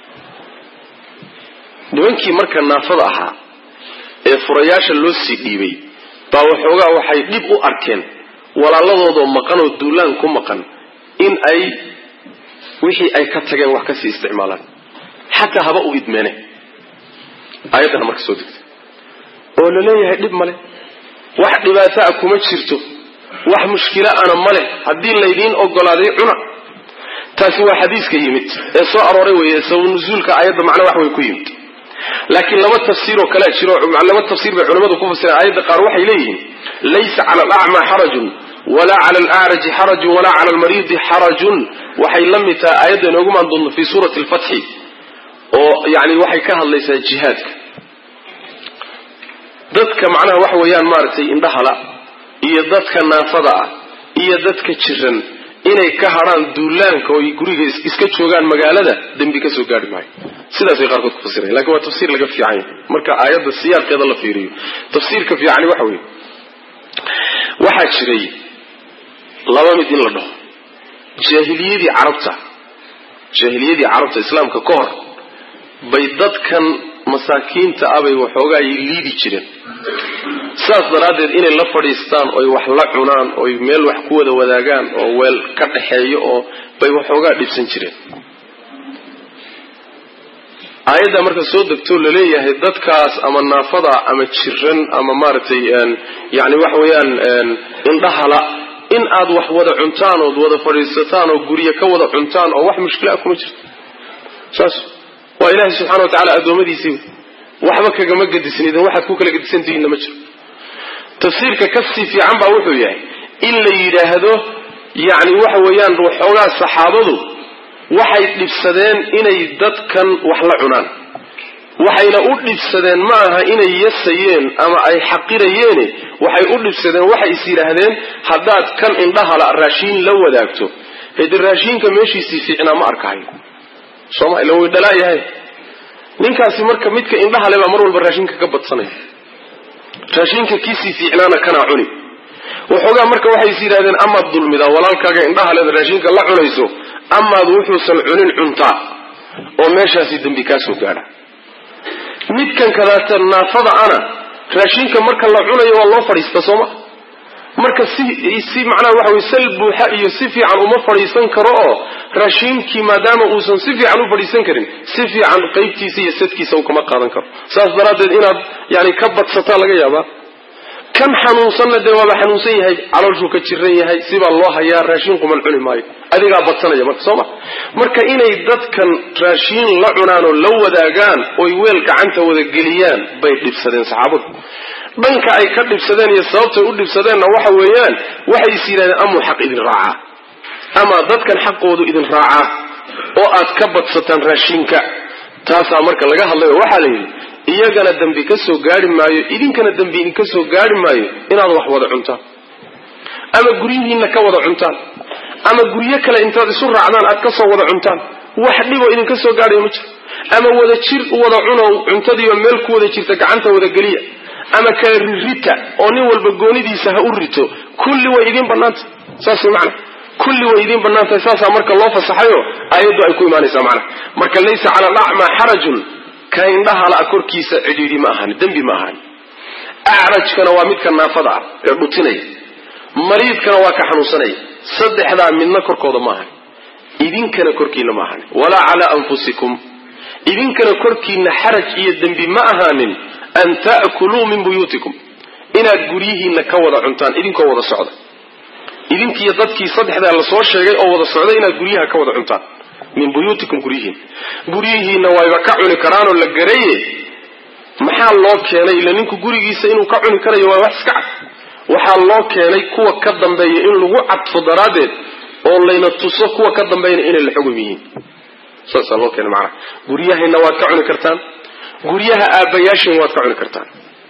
nimankii marka naafada ahaa ee furayaasha loo sii dhiibay baa waxoogaa waxay dhib u arkeen walaaladoodoo maqan oo duulaan ku maqan in ay wixii ay ka tageen wax kasii isticmaalaan xataa haba u idmeene aayaddana marka soo degtay oo la leeyahay dhib male wax dhibaato a kuma jirto wax mushkilo ana male haddii laydiin ogolaaday cuna taasi waa xadiiska yimid ee soo arooray wey sabab nuzuulka aayadda macna wax way ku yimid laakiin laba tafsiiroo kalea jiro laba tafsiir bay culimmadu ku fasireen aayadda qaar waxay leeyihiin laysa cala alacmaa xarajun walaa cala alacraji xarajun walaa cala almariidi xarajun waxay la mid tahay aayadda inoogu maan doonto fii suurati alfatxi oo yani waxay ka hadlaysaa jihaadka dadka macnaha waxa weeyaan maaragtay indhahala iyo dadka naafada ah iyo dadka jiran inay ka hadhaan duulaanka oo guriga iska joogaan magaalada dembi ka soo gaari maayo sidaasay qaarkood ku fasirayan lakin waa tafsiir laga fiican yahay marka aayadda siyaaqeeda la fiiriyo tafsiirka fiicani waxa weeye waxaa jiray laba mid in la dhaho jaahiliyadii carabta jaahiliyadii carabta islaamka ka hor bay dadkan masaakiinta ah bay waxoogaa liidi jireen saas daraaddeed inay la fadhiistaan oy wax la cunaan oy meel wax ku wada wadaagaan oo weel ka dhaxeeyo oo bay waxoogaa dhibsan jireen aayaddaa marka soo degtoo laleeyahay dadkaas ama naafada ama jiran ama maaragtay yani waxa weeyaan indhahala in aad wax wada cuntaan ood wada fadhiisataan oo guryo ka wada cuntaan oo wax mushkila kuma jirto saas waa ilaahay subxana wa tacala addoommadiisii waxba kagama gadisnidin waxaad ku kala gadisantihiinna ma jiro tafsiirka kasii fiican baa wuxuu yahay in la yidhaahdo yacni waxa weeyaan waxoogaa saxaabadu waxay dhibsadeen inay dadkan wax la cunaan waxayna u dhibsadeen ma aha inay yasayeen ama ay xaqirayeene waxay u dhibsadeen waxay is yidhaahdeen haddaad kan indhahala raashiin la wadaagto hade raashiinka meeshiisii fiicnaa ma arkahayo sooma ila way dhalaayahay ninkaasi marka midka indhahale baa mar walba raashinka ka badsanaya raashinka kiisii fiicnaana kanaa cuni waxoogaa marka waxay is yidhahdeen amaad dulmidaa walaalkaaga indhahaleed raashinka la cunayso amaad wuxuusan cunin cuntaa oo meeshaasi dembi kaa soo gaadha midkan kadaata naafada ana raashinka marka la cunayo waa loo fadhiista sooma marka si si macnaha waxa weye sal buuxa iyo si fiican uma fadhiisan karo oo raashiinkii maadaama uusan si fiican u fadhiisan karin si fiican qaybtiisa iyo sadkiisa uu kama qaadan karo saas daraaddeed inaad yani ka badsataa laga yaabaa kan xanuunsanna dee waaba xanuunsan yahay calooshuu ka jiran yahay sibaa loo hayaa raashiin quman cuni maayo adigaa badsanaya marka soo ma marka inay dadkan raashiin la cunaan oo la wadaagaan oy weel gacanta wada geliyaan bay dhibsadeen saxaabadu dhanka ay ka dhibsadeen iyo sababtay u dhibsadeenna waxa weeyaan waxay is yidhahdeen amuu xaq idin raacaa ama dadkan xaqoodu idin raacaa oo aad ka badsataan raashinka taasaa marka laga hadlayo waxaa la yidhi iyagana dembi ka soo gaari maayo idinkana dembi idinka soo gaari maayo inaad wax wada cuntaan ama guryihiinna ka wada cuntaan ama guryo kale intaad isu raacdaan aad ka soo wada cuntaan wax dhiboo idinka soo gaadhayo ma jiro ama wada jir wada cunow cuntadiiba meel ku wada jirta gacanta wada geliya ama kala ririta oo nin walba goonidiisa ha u rito kulli way idiin bannaantah saas way macana kulli way idiin bannaan tahay saasaa marka loo fasaxayo aayaddu ay ku imaanaysaa macana marka laysa cala alacmaa xarajun ka indhahala korkiisa cidhiidhi ma ahan dembi ma ahan acrajkana waa midka naafada ah ee dhutinaya mariidkana waa ka xanuunsanaya saddexdaa midna korkooda ma ahan idinkana korkiina ma ahan walaa calaa anfusikum idinkana korkiina xaraj iyo dembi ma ahaanin an ta'kuluu min buyuutikum inaad guryihiinna ka wada cuntaan idinkoo wada socda idinkiiyo dadkii saddexdaa la soo sheegay oo wada socda inaad guryaha ka wada cuntaan min buyuutikum guryihiin guryihiinna wayba ka cuni karaanoo la garaye maxaa loo keenay ila ninku gurigiisa inuu ka cuni karayo waa wax iska cad waxaa loo keenay kuwa ka dambeeya in lagu cadfo daraaddeed oo layna tuso kuwa ka dambeeyana inay la xugum yihiin saasaa loo keenay macnaha guryahayna waad ka cuni kartaan guryaha aabbayaashin waad ka cuni kartaan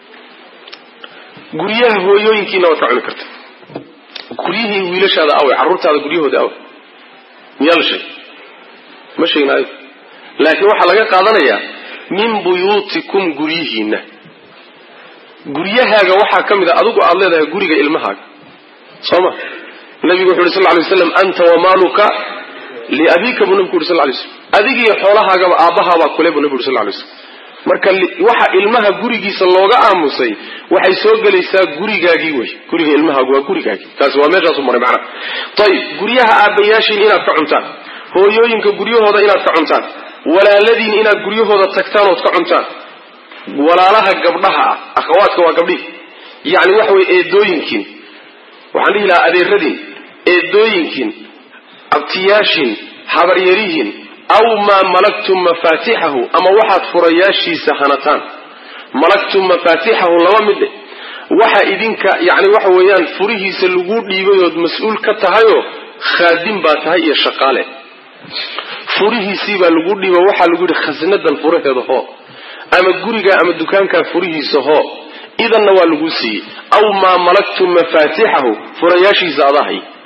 guryaha hooyooyinkiina waad ka cuni kartaan guryihii wiilashaada awe carruurtaada guryahooda awe miyaa la sheegay ma sheegnaayo laakiin waxaa laga qaadanayaa min buyuutikum guryihiinna guryahaaga waxaa ka mid a adigu aada leedahay guriga ilmahaaga soo ma nabigu wuxu uhi sal ly slam anta wamaaluka liabiika buu nabigu uhi sal lay slam adigiiyo xoolahaagaba aabbahaabaa kule buu nabigu uri sal lay slam marka waxa ilmaha gurigiisa looga aamusay waxay soo gelaysaa gurigaagii wey guriga ilmahaagu waa gurigaagii taasi waa meeshaasu maray macnaha ayib guryaha aabbayaashiin inaad ka cuntaan hooyooyinka guryahooda inaad ka cuntaan walaaladiin inaad guryahooda tagtaan ood ka cuntaan walaalaha gabdhaha ah akhawaadka waa gabdhihi yacni waxa weye eedooyinkiin waxaan dhihi lahaa adeeradiin eedooyinkiin abtiyaashiin habaryarihiin aw maa malaktum mafaatixahu ama waxaad furayaashiisa hanataan malaktum mafaatixahu laba midhe waxa idinka yani waxa weeyaan furihiisa lagu dhiibay ood mas-uul ka tahayoo khaadim baa tahay iyo shaqaale furihiisii baa lagu dhiiba waxaa lagu yidhi khasnadan furaheeda hoo ama guriga ama dukaankaa furihiisa hoo idanna waa lagu siiyey aw maa malaktum mafaatixahu furayaashiisa adahay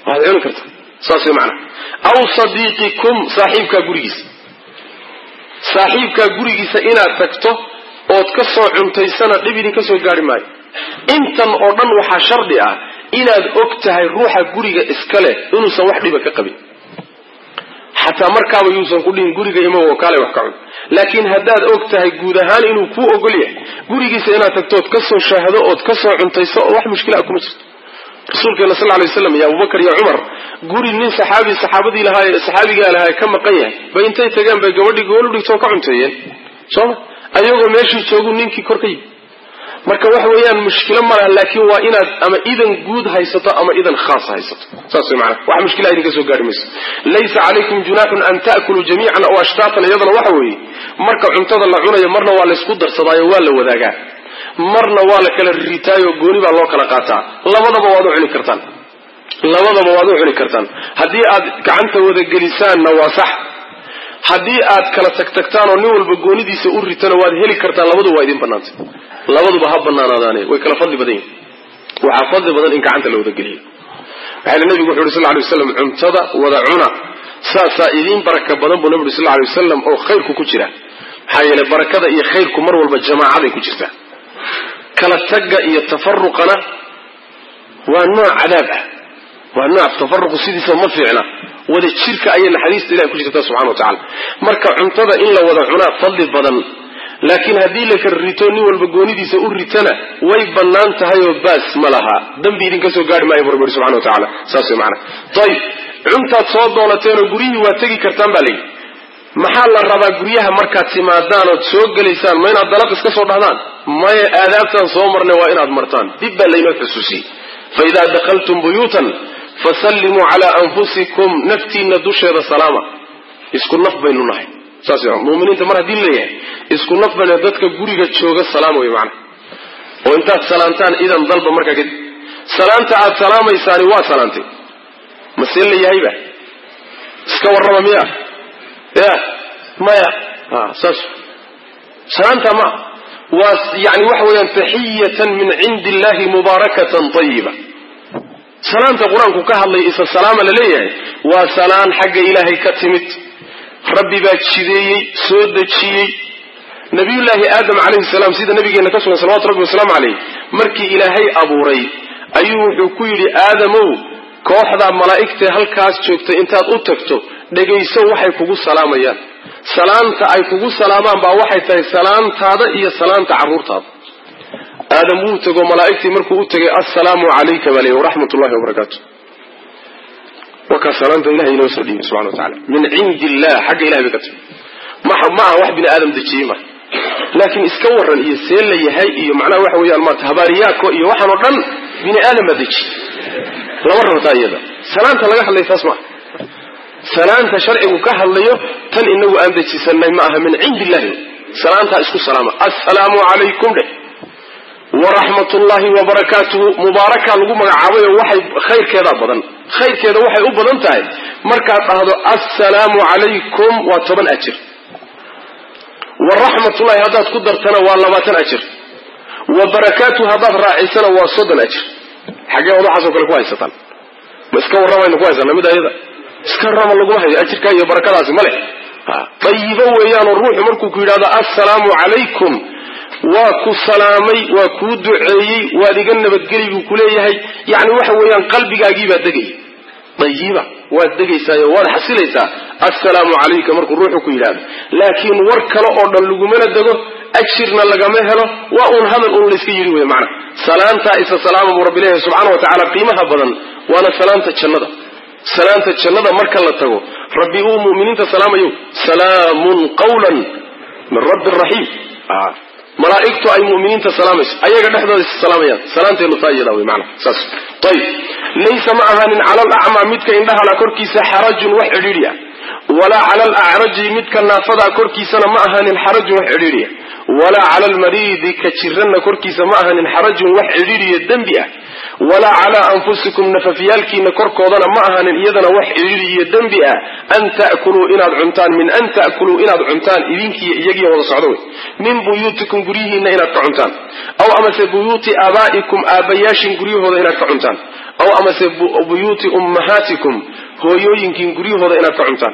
waad cuni kartaa saas way macana aw sadiiqikum saaxiibkaa gurigiisa saaxiibkaa gurigiisa inaad tagto ood ka soo cuntaysana dhib idin ka soo gaari maayo intan oo dhan waxaa shardi ah inaad og tahay ruuxa guriga iska leh inuusan wax dhiba ka qabin xataa markaaba yuusan ku dhihin guriga ima wakaale wax ka cun laakiin haddaad og tahay guud ahaan inuu kuu ogol yahay gurigiisa inaad tagto ood ka soo shaahdo ood ka soo cuntayso oo wax mushkilaa kuma jirto rasuulkeena sal lay waslam iyo abubakar iyo cumar guri nin saxaabi saxaabadii lahaa saxaabigaa lahaa ka maqan yahay bay intay tageen bay gabadhii goolu dhigtoo ka cunteeyeen sooma ayagoo meeshii joogu ninkii kor ka yimi marka waxa weeyaan mushkilo ma laha laakiin waa inaad ama idan guud haysato ama idan khaas haysato saas way maana wax mushkila idinka soo gaari mayso laysa calaykum junaaxun an ta'kuluu jamiican aw ashtaatan iyadana waxa weeye marka cuntada la cunayo marna waa laysku darsadaayo waa la wadaagaa marna waa la kala ritaayo gooni baa loo kala qaataa labadaba waad u cuni kartaan labadaba waad u cuni kartaan haddii aad gacanta wadagelisaanna waa sax haddii aad kala tagtagtaan oo nin walba goonidiisa u ritana waad heli kartaan labaduba waa idin banaantay labaduba ha banaanaadaane way kala fadli badan yihin waxaa fadli badan in gacanta la wadageliyo waxaana nabigu wuxu uhi sal lay waslam cuntada wada cuna saasaa idiin baraka badan buu nabi uri sal lay wasalam oo khayrku ku jira maxaa yeeley barakada iyo khayrku mar walba jamaacaday ku jirtaa kala tagga iyo tafaruqana waa nooc cadaab ah waa nooc tafaruqu sidiisa ma fiicna wada jirka ayay naxariista ilahi ku jirta subxana wa tacala marka cuntada in la wada cunaa fadli badan laakiin haddii la kala rito nin walba goonidiisa u ritana way bannaan tahay oo baas ma laha dambi idinka soo gaari maayo bu rabbi subxana wa tacala saas way macana ayib cuntaad soo doonateenoo guryihii waa tegi kartaan baa layidhi maxaa la rabaa guryaha markaad timaadaan ood soo gelaysaan ma inaad dalaq iska soo dhahdaan maya aadaabtaan soo marnay waa inaad martaan dib baa laynoo xusuusiyey fa idaa dakhaltum buyuutan fasallimuu calaa anfusikum naftiinna dusheeda salaama isku naf baynu nahay saas muminiinta mar haddii leeyahay isku naf baynu dadka guriga jooga salaam wey macana oo intaad salaantaan idan dalba markaa kadib salaanta aad salaamaysaani waa salaantay masee la yahayba iska warrama miya ya maya saas salaanta ma waa yani waxa weeyaan taxiyatan min cindi illahi mubaarakatan ayiba salaanta qur-aanku ka hadlay isa salaama la leeyahay waa salaan xagga ilaahay ka timid rabbi baa jideeyey soo dejiyey nabiyullaahi aadam calayhi salaam sida nabigeena ka sugan salawatu rabbi wasalaamu caleyh markii ilaahay abuuray ayuu wuxuu ku yidhi aadamow kooxdaa malaa'igtae halkaas joogtay intaad u tagto dhegayso waxay kugu salaamayaan salaanta ay kugu salaamaan baa waxay tahay salaantaada iyo salaanta carruurtaada aadam wuu tego malaa'igtii markuu u tegay assalaamu calayka baa leey waraxmat ullahi wabarakaatu wakaa salaanta ilahay inoo soo dhiibay subxana wa tacala min cindi illah xagga ilahay bay ka timi ma aha wax bini aadam dejiyey ma laakiin iska waran iyo see la yahay iyo macnaha waxa weeyaan maarata habaariyaako iyo waxaan oo dhan bini aadam baa dejiy lama rabtaa iyada salaanta laga hadlay taas maaha salaanta sharcigu ka hadlayo tan inagu aan dejisanay ma aha min cindi illahi salaantaa isku salaama assalaamu calaykum dheh waraxmat ullahi wabarakaatuhu mubaaraka lagu magacaabay oo waxay khayrkeedaa badan khayrkeeda waxay u badan tahay markaad dhahdo assalaamu calaykum waa toban ajir waraxmatullahi haddaad ku dartana waa labaatan ajir wa barakaatuhu haddaad raacisana waa soddon ajir xaggee od waxaasoo kale ku haysataan ma iska warramaynu ku haysana mid ayada iska warrama laguma hayo ajirkaa iyo barakadaasi ma leh dayibo weeyaanoo ruuxu markuu ku yidhahdo assalaamu calaykum waa ku salaamay waa kuu duceeyey waad iga nabadgeli buu kuleeyahay yani waxa weeyaan qalbigaagiibaa degaya dayiba waad degaysaayo waad xasilaysaa assalaamu calayka markuu ruuxu ku yidhahdo laakiin war kale oo dhan lagumana dego ajirna lagama helo waa uun hadal uun layska yidhi wey macana salaantaa isa salaama buu rabbi leeyahay subxana wa tacala qiimaha badan waana salaanta jannada salaanta jannada marka la tago rabbi uu mu'miniinta salaamayo salaamun qawlan min rabbi raxiim malaa'igtu ay mu'miniinta salaamayso ayaga dhexdooda is salaamayaan salaanteenu taa iyada wey maana saas ayib laysa ma ahaanin cala alacmaa midka indhahala korkiisa xarajun wax cidhiidhi ah walaa cala alacraji midka naafadaa korkiisana ma ahaanin xarajun wax cidhiidhi ah walaa cala almariidi ka jiranna korkiisa ma ahaanin xarajun wax cidhiidhiyo dembi ah walaa calaa anfusikum nafafyaalkiina korkoodana ma ahaanin iyadana wax cidhiidhi iyo dembi ah an ta'kuluu inaad cuntaan min an ta'kuluu inaad cuntaan idinkiiyo iyagiyo wada socdo wey min buyuutikum guryihiinna inaad ka cuntaan aw amase buyuuti aabaa'ikum aabbayaashin guryahooda inaad ka cuntaan aw amase buyuuti ummahaatikum hooyooyinkiin guryahooda inaad ka cuntaan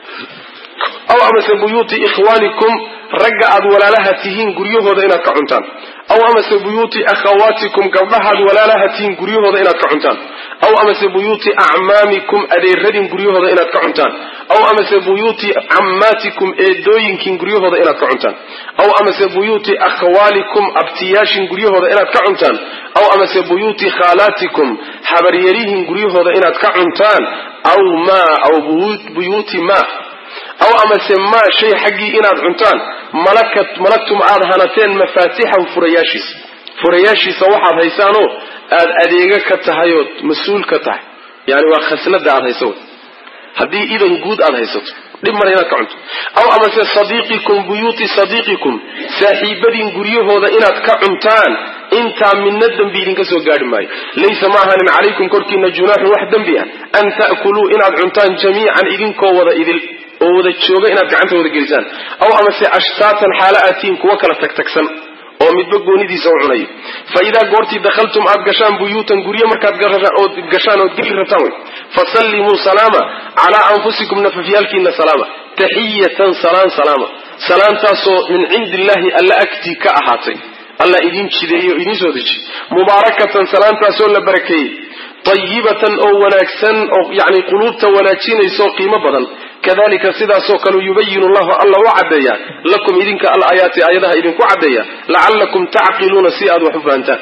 aw amase buyuuti ikhwaanikum ragga aad walaalaha tihiin guryahooda inaad ka cuntaan aw amase buyuuti akhawaatikum gabdhahaad walaalaha tihiin guryahooda inaad ka cuntaan aw amase buyuuti acmaamikum adeeradin guryahooda inaad ka cuntaan aw amase buyuuti cammaatikum eedooyinkiin guryahooda inaad ka cuntaan aw amase buyuuti akhwaalikum abtiyaashin guryahooda inaad ka cuntaan aw amase buyuuti khaalaatikum habaryarihin guryahooda inaad ka cuntaan aw maa aw buyuuti maa aw amase maa shay xaggii inaad cuntaan malakat malagtum aad hanateen mafaatixahu furayaashiisa furayaashiisa waxaad haysaanoo aad adeega ka tahay ood mas-uul ka tahay yani waa khasnada aad hayso haddii idan guud aad haysato dhib male inaad ka cunto aw amase sadiiqikum buyuuti sadiiqikum saaxiibadiin guryahooda inaad ka cuntaan intaa midna dembi idinka soo gaadhi maayo laysa ma ahanin calaykum korkiina junaaxun wax dembi ah an ta'kuluu inaad cuntaan jamiican idinkoo wada idil oo wada jooga inaad gacanta wada gelisaan aw amase ashtaatan xaala aatiin kuwa kala tagtagsan oo midba goonidiisa u cunayo fa idaa goortii dakhaltum aad gashaan buyuutan guryo markaad ood gashaan ood geli rabtaan wey fasallimuu salaama calaa anfusikum nafafyaalkiina salaama taxiyatan salaan salaama salaantaasoo min cindi illaahi alla agtii ka ahaatay alla idiin jideeyey oo idiin soo dejiy mubaarakatan salaantaasoo la barakeeyey tayibatan oo wanaagsan oo yani quluubta wanaajinaysaoo qiimo badan kadalika sidaasoo kale yubayinu llahu alla u caddeeya lakum idinka alaaayaati aayadaha idinku caddeeya lacallakum tacqiluuna si aad wax u fahantaan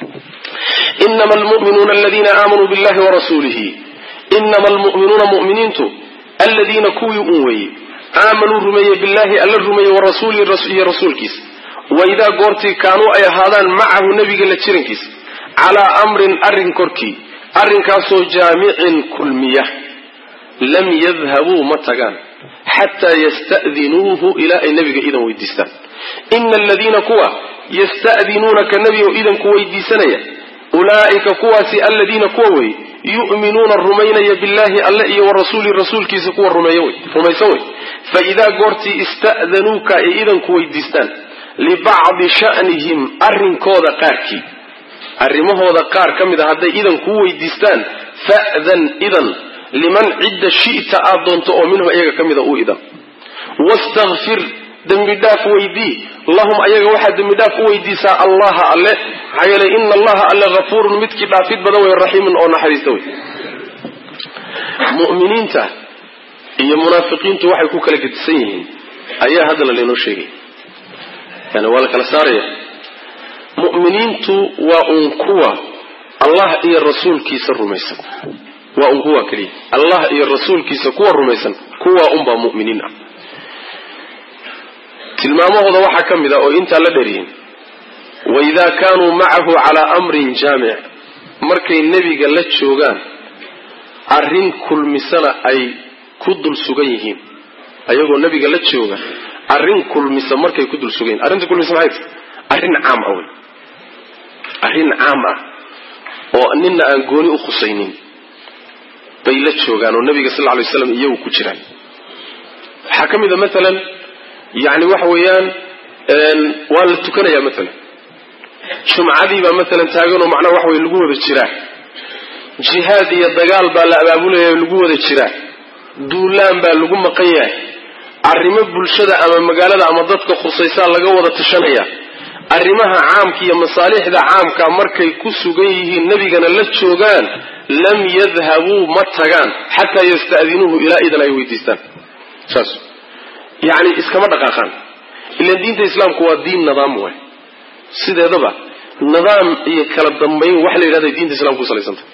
inama almuminuuna aladiina aamanuu billahi warasuulihi inama almu'minuuna mu'miniintu aladiina kuwii un weeye aamanuu rumeeye billahi alla rumeeye warasuulihi iyo rasuulkiisa waidaa goortii kaanuu ay ahaadaan macahu nebiga la jirankiisa calaa amrin arrin korkii arrinkaasoo jaamicin kulmiya lam yadhabuu ma tagaan xataa yasta'dinuuhu ilaa ay nebiga idan weydiistaan ina aladiina kuwa yasta'dinuunaka nebigo idanku weydiisanaya ulaa'ika kuwaasi aladiina kuwa wey yu'minuuna rumaynaya billahi alle iyo warasuuli rasuulkiisa kuwa rumaysan wey fa idaa goortii ista'danuuka ay idanku weydiistaan libacdi sha'nihim arrinkooda qaarkii arrimahooda qaar ka mid a hadday idan kuu weydiistaan fa'dan idan liman cidda shi'ta aad doonto oo minhum ayaga ka mida u idan wastakfir dembi dhaaf weydii lahum ayaga waxaad dembi dhaaf u weydiisaa allaha alle maxaa yeelay ina allaha alle hafuurun midkii dhaafid badan wey raxiimun oo naxariista wey mu'miniinta iyo munaafiqiintu waxay ku kala gedisan yihiin ayaa haddana laynoo sheegay yani waa la kala saaraya mu'miniintu waa un kuwa allah iyo rasuulkiisa rumaysan waa un kuwa keliya allah iyo rasuulkiisa kuwa rumaysan kuwa unbaa mu'miniin ah tilmaamahooda waxaa ka mid a oo intaa la dheryihin waidaa kaanuu macahu calaa amrin jaamic markay nebiga la joogaan arrin kulmisana ay ku dul sugan yihiin ayagoo nebiga la jooga arrin kulmisa markay ku dul sugan yihin arrinta kulmisa maxay tahy arrin caam ah wey arrin caam ah oo nina aan gooni u khusaynin bay la joogaan oo nabiga sal lay slam iyagu ku jiraan waxaa ka mid a maalan yani waxa weeyaan waa la tukanayaa maalan jumcadii baa maalan taaganoo macnaha waxa wey lagu wada jiraa jihaad iyo dagaal baa la abaabulaya lagu wada jiraa duulaan baa lagu maqan yahay arrimo bulshada ama magaalada ama dadka khusaysaa laga wada tashanaya arrimaha caamka iyo masaalixda caamka markay ku sugan yihiin nebigana la joogaan lam yadhabuu ma tagaan xataa yasta'dinuuhu ilaa idan ay weydiistaan saas yacni iskama dhaqaaqaan ilan diinta islaamku waa diin nidaam waay sideedaba nidaam iyo kala dambayn wax la yidhahda diinta islamka ku salaysantah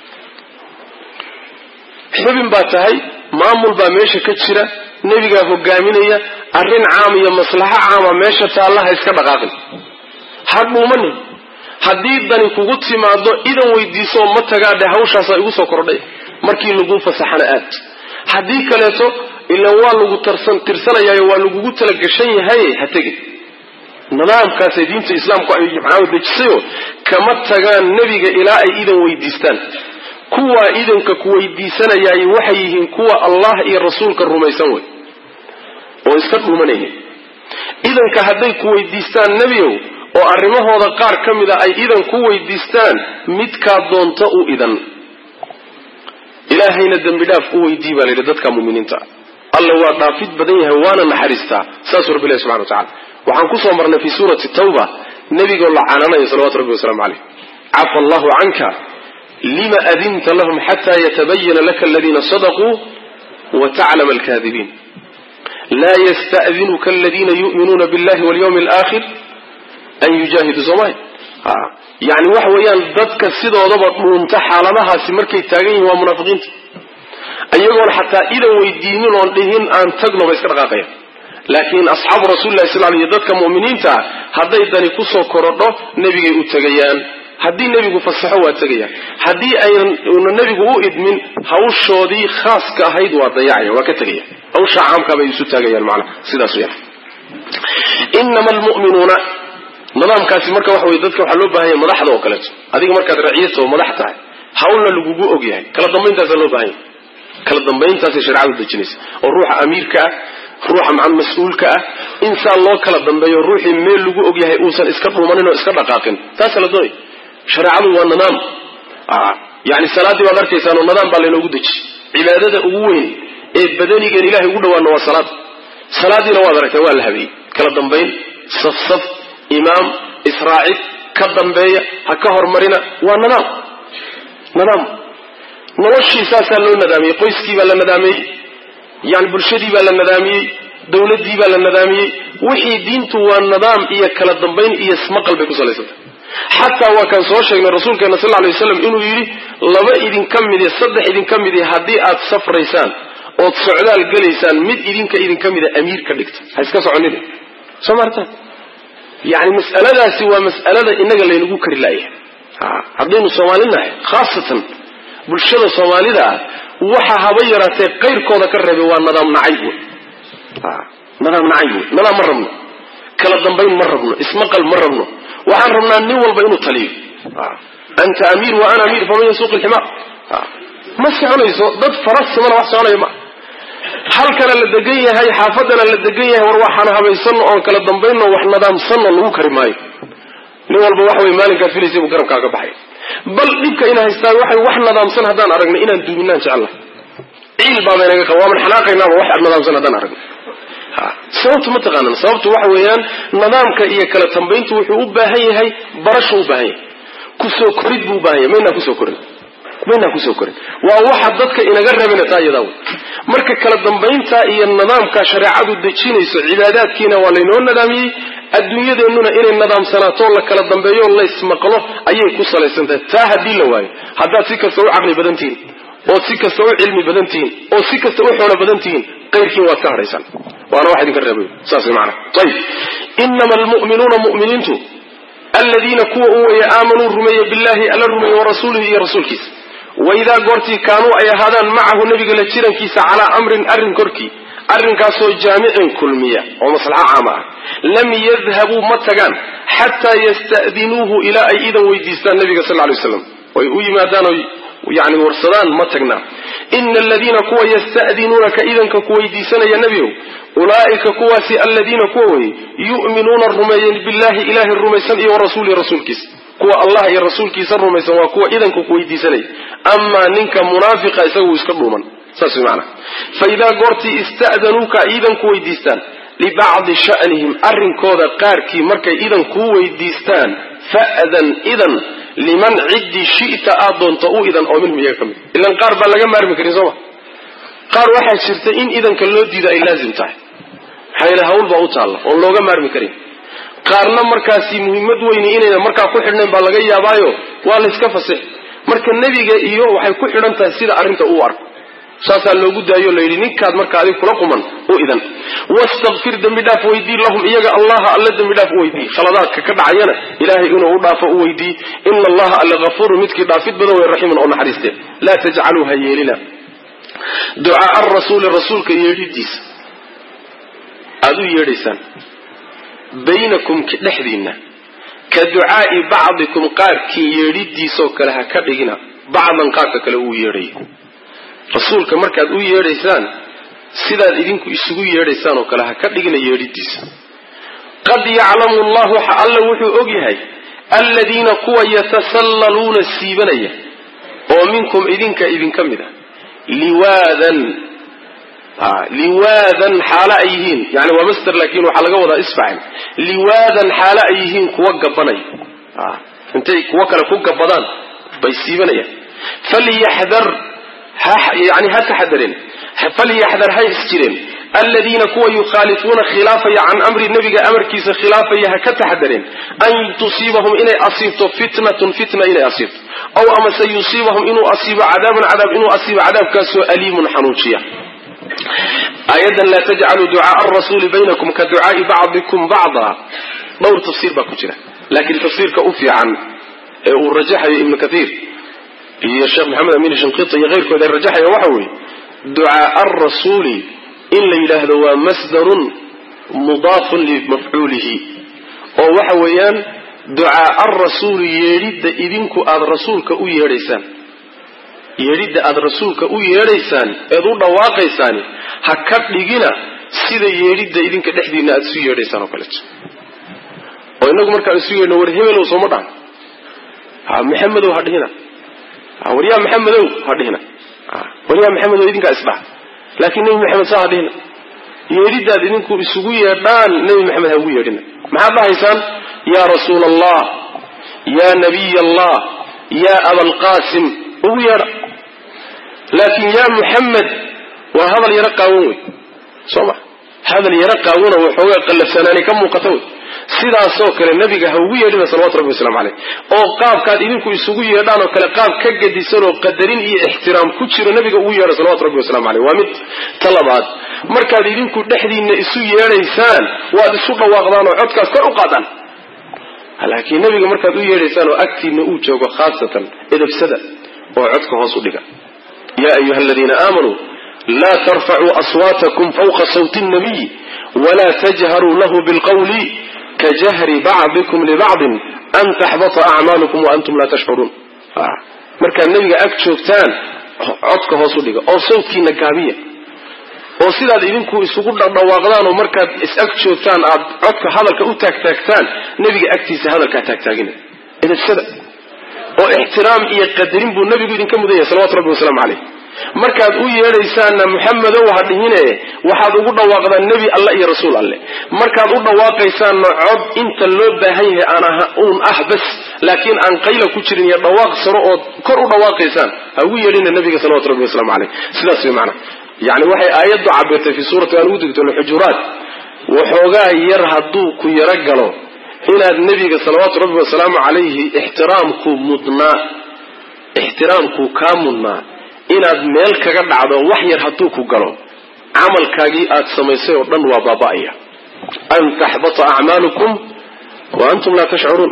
xubin baa tahay maamul baa meesha ka jira nebigaa hogaaminaya arrin caam iyo maslaxo caama meesha taallaha iska dhaqaaqin ha dhuumanin haddii dani kugu timaado idan weydiisooo ma tagaadhe hawshaasaa igu soo kordhay markii laguu fasaxana aad haddii kaleeto ilan waa lagu tirsanayaayo waa lagugu talagashan yahay ha tegin nidaamkaasay diinta islaamku ay maxaamad dejisayo kama tagaan nebiga ilaa ay idan weydiistaan kuwaa idanka ku weydiisanayaay waxay yihiin kuwa allah iyo rasuulka rumaysan wey oo iska dhuumanaynin idanka hadday ku weydiistaan nebiow oo arrimahooda qaar ka mid a ay idan ku weydiistaan midkaa doonto u idan ilaahayna dembi dhaaf u weydii baa layidhi dadka muminiinta alla waa dhaafid badan yahay waana naxariistaa saasuu rabbi ilahi subxana wa tacala waxaan kusoo marnay fii suurati tawba nebigoo la cananayo salawatu rabbi wasalaamu caleyh cafa allahu canka lima adinta lahum xataa yatabayana laka aladiina sadaquu wa taclama alkaadibiin laa yasta'dinuka aladiina yu'minuuna billahi walyawmi alaakhir an yujaahiduu soomay yani waxa weeyaan dadka sidoodaba dhuunta xaaladahaasi markay taagan yihiin waa munaafiqiinta iyagoon xataa idan weydiinin oon dhihin aan tagno ba iska dhaqaaqayan laakiin asxaabu rasulillahi sal ly dadka mu'miniinta ah hadday dani kusoo korodho nebigay u tegayaan haddii nebigu fasaxo waa tegayaan haddii ayna nebigu u idmin hawshoodii khaaska ahayd waa dayacaya waa ka tegaya hawshaa caamkaa bay isu taagayaan macnaha sidaas weyaan inama almu'minuuna nidaamkaasi marka waxa weye dadka waxaa loo baahan yahay madaxda oo kaleeto adiga markaad raciyata oo madax tahay hawlna lagugu og yahay kala dambayntaasaa loo baahan yahay kala dambayntaasay shareecadu dejinaysa oo ruuxa amiirka ah ruuxa maa mas-uulka ah insaan loo kala dambeeyo ruuxii meel lagu og yahay uusan iska dhuumanin oo iska dhaqaaqin taasa la doonay shareecadu waa nidaam yani salaaddii baad arkaysaan oo nidaam baa laynoogu dejiyey cibaadada ugu weyn ee badanigeen ilahay ugu dhawaana waa salaad salaadiina waad aragtaa waa la habeeyey kala dambayn safsaf imaam israacid ka dambeeya ha ka hormarina waa nidaam nidaam noloshii saasaa loo nadaamiyey qoyskii baa la nadaamiyey yani bulshadii baa la nadaamiyey dawladdii baa la nadaamiyey wixii diintu waa nidaam iyo kala dambayn iyo ismaqal bay ku salaysantay xataa waa kaan soo sheegnay rasuulkeena sal lay waslam inuu yidhi laba idinka midi saddex idinka midi haddii aad safraysaan ood socdaal gelaysaan mid idinka idinka mida amiir ka dhigta ha iska soconina soo maartaan yani mas'aladaasi waa mas'alada inaga laynagu kari laayahay haddaynu soomaali nahay khaasatan bulshada soomaalida ah waxa haba yaraatee qayrkooda ka reebay waa nadaam nacayb wey nadaam nacayb wey nadaam ma rabno kala dambayn ma rabno ismaqal ma rabno waxaan rabnaa nin walba inuu taliyo anta amiir wa ana amiir faman yasuuq ilximaar ma soconayso dad farasimana wax soconaya ma halkana la degan yahay xaafadana la degan yahay war waxaan habaysano oon kala dambayno wax nadaamsanno lagu kari maayo nin walba waxa wey maalinkaad filaysa buu garabkaaga baxay bal dhibka ina haystaan waxay wax nadaamsan haddaan aragna inaan duuminaan jecella ciil baabaynaga qaba waaman xanaaqaynaaba wax nadaamsan haddaan aragna sababtu ma taqaanan sababtu waxa weeyaan nidaamka iyo kala tambayntu wuxuu u baahan yahay barashu u baahan yahay kusoo korid buu u baahan yahay maynaa kusoo korin maynaa kusoo korin waa waxa dadka inaga rabina taa iyadaa wey marka kala dambaynta iyo nidaamka shareecadu dejinayso cibaadaadkiina waa laynoo nadaamiyey adduunyadeennuna inay nadaamsanaato la kala dambeeyo laysmaqlo ayay ku salaysan tahay taa haddii la waayo haddaad si kasta u caqli badan tihiin ood si kasta u cilmi badan tihiin oo si kasta u xoolo badan tihiin qayrkiin waad ka hadhaysaan waana wax idinka reebay saas mana ayib inama almu'minuuna mu'miniintu aladiina kuwa u weeye aamanuu rumeeye billahi alla rumeeye warasuulihi iyo rasuulkiisa waidaa goortii kaanuu ay ahaadaan macahu nebiga la jirankiisa calaa amrin arrin korkii arrinkaasoo jaamicin kulmiya oo maslaxo caama ah lam yadhabuu ma tagaan xataa yasta'dinuuhu ilaa ay idan weydiistaan nabiga sal lay waslam oy u yimaadaan oy yani warsadaan ma tagnaa ina aladiina kuwa yasta'dinuunaka idanka ku weydiisanaya nebigow ulaa'ika kuwaasi aladiina kuwa weye yu'minuuna rumeeyeen billahi ilaahay rumaysan iyo warasuulihi rasuulkiisa kuwa allah iyo rasuulkiisa rumaysan waa kuwa idanka ku weydiisanaya amaa ninka munaafiqa isaga uu iska dhuuman saas way macana fa idaa goortii ista'danuuka iidan ku weydiistaan libacdi sha'nihim arrinkooda qaarkii markay idan kuu weydiistaan fa'dan idan liman ciddii shi'ta aad doonto u idan oo minhum iyaga ka mid ilan qaar baan laga maarmi karin sooma qaar waxaa jirta in idanka loo diida ay laazim tahay maxaa yeele hawl baa u taalla oon looga maarmi karin qaarna markaasi muhiimad weyni inayna markaa ku xidhnayn baa laga yaabaayo waa layska fasix marka nebiga iyo waxay ku xidhan tahay sida arrinta uu arko saasaa loogu daayo la yidhi ninkaad marka adig kula quman u idan wastakfir dembi dhaaf weydii lahum iyaga allaha alle dembi dhaaf u weydii khaladaadka ka dhacayana ilaahay inuu u dhaafo u weydii ina allaha alle hafuurun midkii dhaafid badan wey raxiimun oo naxariiste laa tajcaluu ha yeelina ducaaa arasuuli rasuulka yeedhidiisa aada u yeedhaysaan baynakum dhexdiinna ka ducaai bacdikum qaarkii yeedhidiisoo kale ha ka dhigina bacdan qaarka kale uu yeedhayo rasuulka markaad u yeedhaysaan sidaad idinku isugu yeedhaysaan oo kale ha ka dhigina yeedhidiisa qad yaclamu llahu alla wuxuu og yahay aladiina kuwa yatasallaluuna siibanaya oo minkum idinka idinka mid a liwaadan liwaadan xaalo ay yihiin yani waa master laakin waxaa laga wadaa isfacil liwaadan xaalo ay yihiin kuwa gabanaya intay kuwo kale ku gabadaan bay siibanayaan falyaxdar yani ha taxadareen falyaxdar ha isjireen aladiina kuwa yukhaalifuuna khilaafaya can amri nebiga amarkiisa khilaafaya ha ka taxadareen an tusiibahum inay asiibto fitnatun fitna inay asiibto aw amase yusiibahum inuu asiibo cadaaban cadaab inuu asiibo cadaabkaasoo aliimun xanuujiya aayadan laa tajcaluu ducaaa arasuuli baynakum ka ducaai bacdikum bacda dhowr tafsiir baa ku jira laakiin tafsiirka u fiican ee uu rajaxayo ibnu kathiir iyo sheekh maxamed amin shinqita iyo keyrkood ay rajaxaya waxa weeye ducaaa arasuuli in la yidhaahdo waa masdarun mudaafun limafcuulihi oo waxa weeyaan ducaaa arasuuli yeedhidda idinku aada rasuulka u yeedhaysaan yeedhidda aada rasuulka u yeedhaysaan eed u dhawaaqaysaan ha ka dhigina sida yeedhidda idinka dhexdiina aada isu yeedhaysaan oo kaleeto oo inagu markaan isu yeedhno war hebelow sooma dhahan ha maxamedow ha dhihina war yaa maxamedow ha dhihina war yaa maxamedow idinkaa isdhaha laakiin nebi maxamed saa ha dhihina yeedhidaad idinku isugu yeedhaan nebi maxamed ha ugu yeedhina maxaad dhahaysaan yaa rasuula allah yaa nabiy allah yaa abalqaasim ugu yeedha laakiin yaa muxamed waa hadal yaro qaawan wey soo ma hadal yaro qaawano waxoogaa qallafsanaani ka muuqata wey sidaasoo kale nabiga ha ugu yeedhina salawatu rabbi waslamu caleyh oo qaabkaad idinku isugu yeedhaan oo kale qaab ka gadisan oo qadarin iyo ixtiraam ku jiro nabiga ugu yeedha salawatu rabbi waslamu caleyh waa mid ta labaad markaad idinku dhexdiinna isu yeedhaysaan waad isu dhawaaqdaan oo codkaas kor u qaadaan laakiin nabiga markaad u yeedhaysaan oo agtiinna uu joogo khaasatan edabsada oo codka hoos u dhiga yaa ayuha aladiina aamanuu laa tarfacuu aswaatakum fawqa sawti nnabiy wla tajharuu lahu bilqawli kajahri bacdikum libacdin an taxbata acmaalukum waantum laa tashcuruun markaad nebiga ag joogtaan codka hoos u dhiga oo sawtkiina gaabiya oo sidaad idinku isugu dhadhawaaqdaan oo markaad is-ag joogtaan aad codka hadalka u taagtaagtaan nebiga agtiisa hadalkaa taagtaagina edabsada oo ixtiraam iyo qadarin buu nebigu idinka mudan yahay salawatu rabbi wasalaamu caleyh markaad u yeedhaysaanna muxamedow ha dhihine waxaad ugu dhawaaqdaan nebi alle iyo rasuul alle markaad u dhawaaqaysaanna cod inta loo baahan yahay aan uun ah bas laakiin aan qayla ku jirin iyo dhawaaq saro ood kor u dhawaaqaysaan ha ugu yeedhina nebiga salawatu rabbi wasalaamu caleyh sidaas way macnaa yani waxay aayaddu cabirtay fii suurati aan ugu degto xujuraat waxoogaa yar hadduu ku yaro galo inaad nebiga salawaatu rabbi wasalaamu calayhi ixtiraamku mudnaa ixtiraamkuu kaa mudnaa inaad meel kaga dhacdo wax yar hadduu ku galo camalkaagii aad samaysay oo dhan waa baaba'aya an taxbata acmaalukum wa antum laa tashcuruun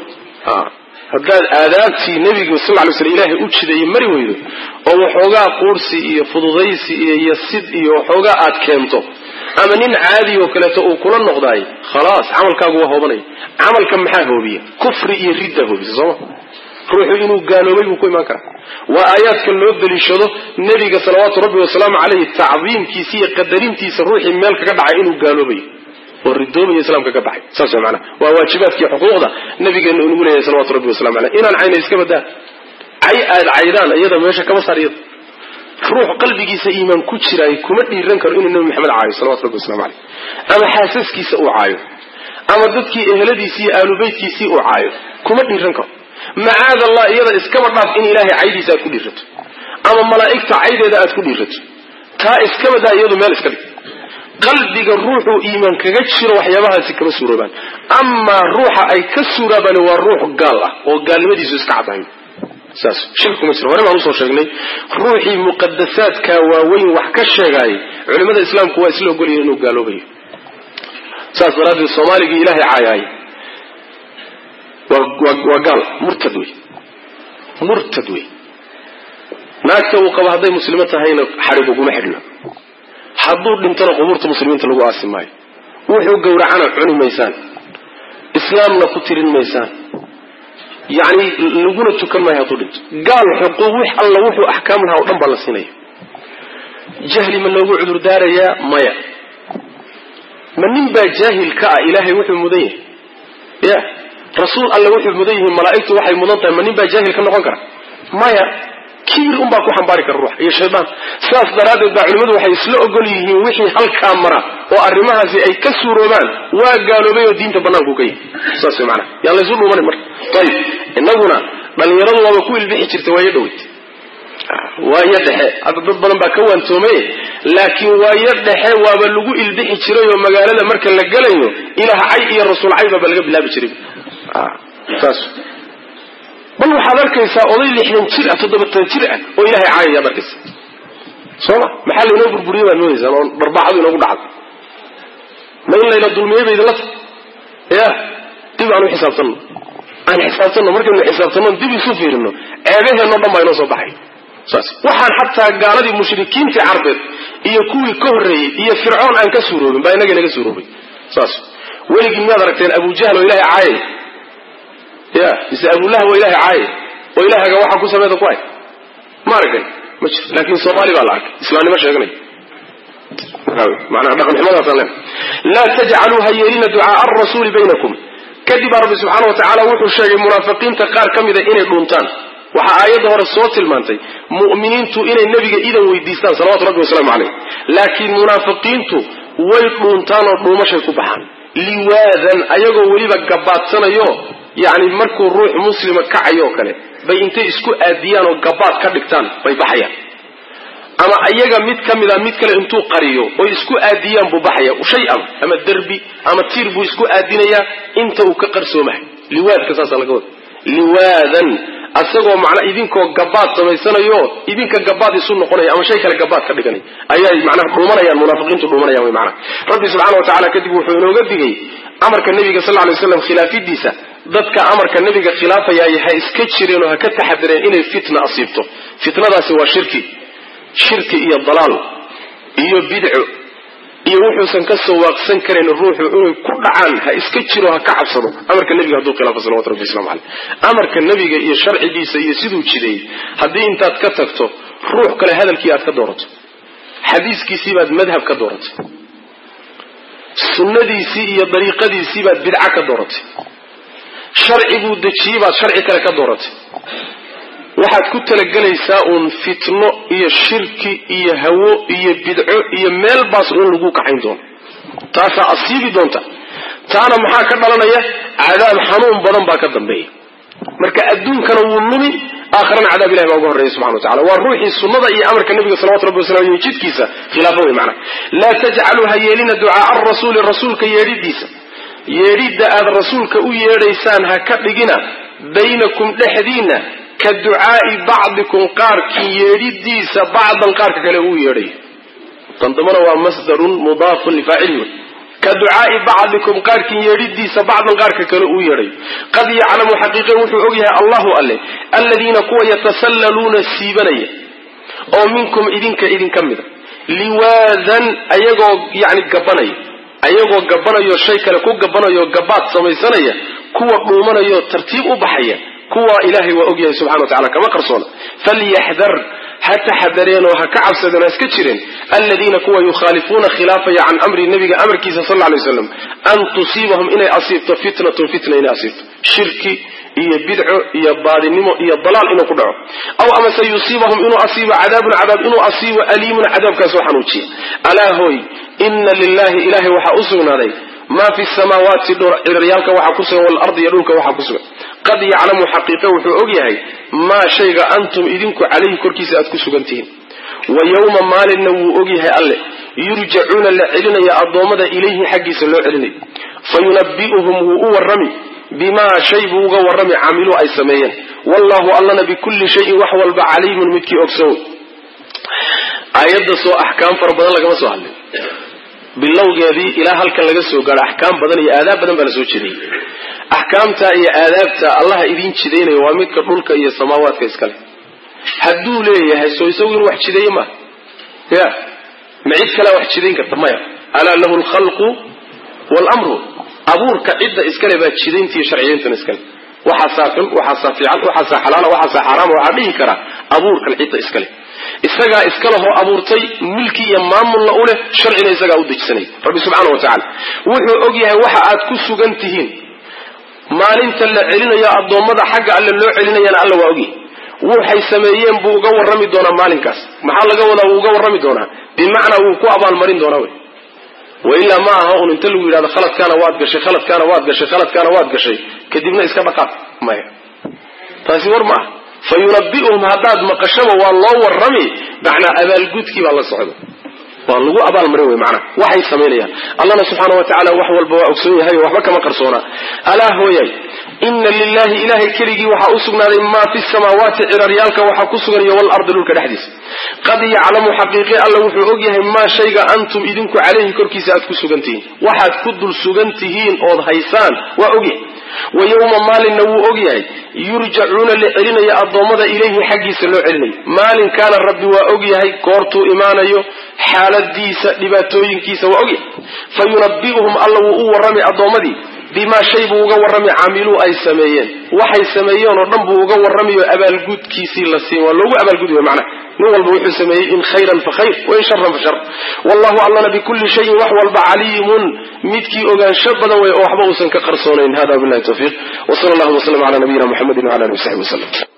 haddaad aadaabtii nebiga sal ly sl ilaahay u jideeye mari weydo oo waxoogaa quursi iyo fududaysi iyo yasid iyo waxoogaa aad keento ama nin caadi oo kaleeto uu kula noqdaay khalaas camalkaagu waa hoobanaya camalka maxaa hoobiya kufri iyo ridda hoobisa sooma ruuxu inuu gaaloobay buu ku imaan karaa waa aayaadka loo daliishado nebiga salawaatu rabbi wasalaamu caleyhi tacdiimkiisa iyo qadarintiisa ruuxii meel kaga dhacay inuu gaaloobayo oo ridoobaya islaamka ka baxay saas way macanaha waa waajibaadkii xuquuqda nabigeena unagu leeyahay salawatu rabbi wasalamu caleyh inaan cayna iska badaan cay aad caydaan iyada meesha kama saar iyada ruux qalbigiisa iimaan ku jiraay kuma dhiiran karo inuu nebi maxamed caayo salawatu rabbi waslamu caleyh ama xaasaskiisa uu caayo ama dadkii eheladiisii iyo aalubeytkiisii uu caayo kuma dhiiran karo macaad allah iyada iskaba dhaaf in ilaahay caydiisa aad ku dhiirato ama malaa'igta caydeeda aad ku dhiirato taa iskaba daa iyadu meel iska dhig qalbiga ruuxuu iimaan kaga jiro waxyaabahaasi kama suuroobaan amaa ruuxa ay ka suuraabaan waa ruux gaal ah oo gaalnimadiisu iska caddahay saas shirki kuma jiro hore baan usoo sheegnay ruuxii muqadasaadka waaweyn wax ka sheegaayay culimada islaamku waa isla ogolyihin inuu gaaloobayo saas daraaddeed soomaaligii ilaahay caayaay waa gaal murtad wey murtad wey naagta uu qabo hadday muslimo tahayna xadhig uguma xidhno hadduu dhintona qubuurta muslimiinta lagu aasi maayo wuxuu gowracana cuni maysaan islaamna ku tirin maysaan yacni laguna tukan maayo hadduu dhinto gaal xuquuq wix alla wuxuu axkaam lahaa o dhan baa la siinaya jahli ma loogu cudur daarayaa maya ma nin baa jaahil ka ah ilaahay wuxuu mudan yahay ya rasuul alle wuxuu mudan yihiin malaa'igtu waxay mudan tahay ma nin baa jaahil ka noqon kara maya kibir unbaa ku xambaari kara ruux iyo shaydaan sidaas daraaddeed baa culimmadu waxay isla ogol yihiin wixii halkaa mara oo arrimahaasi ay ka suuroobaan waa gaaloobay oo diinta banaanku ka yihi saas way maanaa yaa laysu dhuumanin marka ayib innaguna dhallinyaradu waaba ku ilbixi jirtay waayo dhoweyt waayo dhexe hadda dad badan baa ka waantoomay laakiin waayo dhexe waaba lagu ilbixi jiray oo magaalada marka la gelayo ilaah cay iyo rasuul cay baaba laga bilaabi jiray saas bal waxaad arkaysaa oday lixdan jir ah toddobatan jir ah oo ilahay caayayaad arkaysa sooma maxaa laynoo burburiye baad moodaysaan oo dharbaaxadu inoogu dhacdo ma in layna dulmiyey ba idinla tahay ya dib aan u xisaabtanno aan xisaabtanno markaynu xisaabtanno dib isu fiirino ceebaheenno dhan baa inoo soo baxay saas waxaan xataa gaaladii mushrikiintii carbeed iyo kuwii ka horreeyey iyo fircoon aan ka suuroobin baa inaga inaga suuroobay saas weligii miyaad aragteen abujahl oo ilahay caayay ya mise abulahab oo ilahay caayay oo ilahaga waxaa ku sameeda ku hay ma aragay ma jiro laakin soomaali baa la arkay islaamnimo sheeganay manaa dhaqan xumadaasaan len laa tajcaluu ha yeelina ducaaa arasuuli baynakum kadib baa rabbi subxaana wa tacaala wuxuu sheegay munaafiqiinta qaar ka mida inay dhuuntaan waxaa aayadda hore soo tilmaantay mu'miniintu inay nebiga idan weydiistaan salawatu rabbi wasalaamu caleyh laakiin munaafiqiintu way dhuuntaan oo dhuumashay ku baxaan liwaadan ayagoo weliba gabaadsanayo yacni markuu ruux muslima kacayo oo kale bay intay isku aadiyaan oo gabaad ka dhigtaan bay baxayaan ama ayaga mid ka mida mid kale intuu qariyo oy isku aadiyaan buu baxaya shay-an ama derbi ama tiir buu isku aadinayaa inta uu ka qarsoomahay liwaadka saasa laga wada liwaadan asagoo macnaa idinkoo gabaad samaysanayo idinka gabaad isu noqonaya ama shay kale gabaad ka dhiganay ayay macnaha dhuumanayaan munaafiqiintu dhuumanayaan way macnaha rabbi subxaana wa tacala kadib wuxuu inooga digay amarka nebiga sal lla lay slam khilaafidiisa dadka amarka nebiga khilaafayaaye ha iska jireen oo ha ka taxadireen inay fitna asiibto fitnadaasi waa shirki shirki iyo dalaal iyo bidco iyo wuxuusan ka soo waaqsan karayn ruuxu inay ku dhacaan ha iska jiro ha ka cabsado amarka nebiga hadduu khilaafo salawatu rabbi waslamu caleyh amarka nebiga iyo sharcigiisa iyo siduu jideeyey haddii intaad ka tagto ruux kale hadalkii aad ka doorato xadiiskiisii baad madhab ka dooratay sunnadiisii iyo dariiqadiisii baad bidca ka dooratay sharciguu dejiyey baad sharci kale ka dooratay waxaad ku talagelaysaa uun fitno iyo shirki iyo hawo iyo bidco iyo meel baas in lagu kaxayn doono taasaa asiibi doonta taana maxaa ka dhalanaya cadaab xanuun badan baa ka dambeeya marka adduunkana wuu numi aakhirana cadaab ilahi baa uga horreeya subxana wa tacala waa ruuxii sunnada iyo amarka nabiga salawatu rabbi wasalam iyo jidkiisa khilaafo wey macana laa tajcaluu ha yeelina ducaaa arasuuli rasuulka yeedhidiisa yeedhidda aad rasuulka u yeedhaysaan ha ka dhigina baynakum dhexdiinna ka ducaai bacdikum qaarkii yeedhidiisa bacdan qaarka kale uu yeedhay tan dambana waa masdarun mudaafun lifaacilihi ka ducaai bacdikum qaarkii yeedhidiisa bacdan qaarka kale uu yeedhay qad yaclamu xaqiiqe wuxuu ogyahay allahu alle aladiina kuwa yatasallaluuna siibanaya oo minkum idinka idinka mida liwaadan ayagoo yani gabanaya ayagoo gabanayo shay kale ku gabanayo gabaad samaysanaya kuwa dhuumanayoo tartiib u baxaya kuwa ilaahay waa ogyahay subxana wa tacala kama qarsoona falyaxdar ha taxadareenoo ha ka cabsadeen ha iska jireen aladiina kuwa yukhaalifuuna khilaafaya can amri nabiga amarkiisa sal lla lay waslam an tusiibahum inay asiibto fitnatun fitna inay asiibto shirki iyo bidco iyo baadinimo iyo dalaal inuu ku dhaco aw amase yusiibahum inuu asiibo cadaabun cadaab inuu asiibo aliimun cadaabkaasoo xanuujiya alaa hooy ina lilahi ilahay waxaa u sugnaaday maa fi samaawaati ciraryaalka waxaa ku sugan waalardi iyo dhulka waxaa ku sugan qad yaclamu xaqiiqe wuxuu og yahay maa shayga antum idinku calayhi korkiisa aad ku sugan tihiin wa yowma maalinna wuu og yahay alle yurjacuuna la celinaya addoommada ilayhi xaggiisa loo celinayo fa yunabbi'uhum wuu u warrami bimaa shay buu uga warrami camiluu ay sameeyeen wallahu allana bikulli shayin wax walba caliimun midkii ogsow aayadda soo axkaam fara badan lagama soo hadlin bilowgeedii ilaa halkan laga soo gaadho axkaam badan iyo aadaab badan baa la soo jeediyey axkaamta iyo aadaabta allaha idiin jidaynaya waa midka dhulka iyo samaawaadka iskale hadduu leeyahay soo isagu inuu wax jideeye maaha ya ma cid kalea wax jidayn karta maya alaa lahu alkhalqu waalamru abuurka cidda iskale baa jidayntiiyo sharciyayntan iskale waxaasaa xun waxaasaa fiican waxaasaa xalaala waxaasaa xaaraama waxaa dhihi karaa abuurkan cidda iskale isagaa iskalehoo abuurtay milki iyo maamulna u leh sharcina isagaa u dejisanay rabbi subxaana wa tacaala wuxuu og yahay waxa aad ku sugan tihiin maalinta la celinayo addoommada xagga alle loo celinayana alla waa ogyahay waxay sameeyeen buu uga warrami doonaa maalinkaas maxaa laga wadaa wuu uga warrami doonaa bimacnaa wuu ku abaalmarin doonaa wey wailaa ma aha un inta lagu yidhahdo khaladkaana waad gashay khaladkaana waad gashay khaladkaana waad gashay kadibna iska dhaqaaq maya taasi war ma ah fa yunabi'uhum haddaad maqashaba waa loo warrami macnaa abaalgudkii baa la socda waa lagu abaalmarin wey macnaha waxay samaynayaan allahna subxaana wa tacala wax walba waa ogsoon yahay oo waxba kama qarsoonaa alaa hooyay ina lilahi ilahay keligii waxaa u sugnaaday maa fi samaawaati ciraryaalka waxaa ku sugan iyo walardi dhulka dhexdiisa qad yaclamu xaqiiqi alla wuxuu og yahay maa shayga antum idinku calayhi korkiisa aad ku sugan tihiin waxaad ku dul sugan tihiin ood haysaan waa ogyahay wa yowma maalinna wuu og yahay yurjacuuna la celinaya addoommada ilayhi xaggiisa loo celinayo maalinkaana rabbi waa og yahay goortuu imaanayo xaaladiisa dhibaatooyinkiisa waa ogyahay fa yunabi'uhum alla wuu u warrami addoommadii bimaa shay buu uga warrami caamiluu ay sameeyeen waxay sameeyeen oo dhan buu uga warramiyo abaalgudkiisii la siin waa loogu abaalgudi wey macnaha nin walba wuxuu sameeyey in khayran fa khayr wain sharan fa shar wallahu allana bikulli shayin wax walba caliimun midkii ogaansho badan wey oo waxba uusan ka qarsoonayn hada billahi tawfiiq wa sala allahu wasalam cala nabiyina muxamedin wala alihi wasaxbi wasalam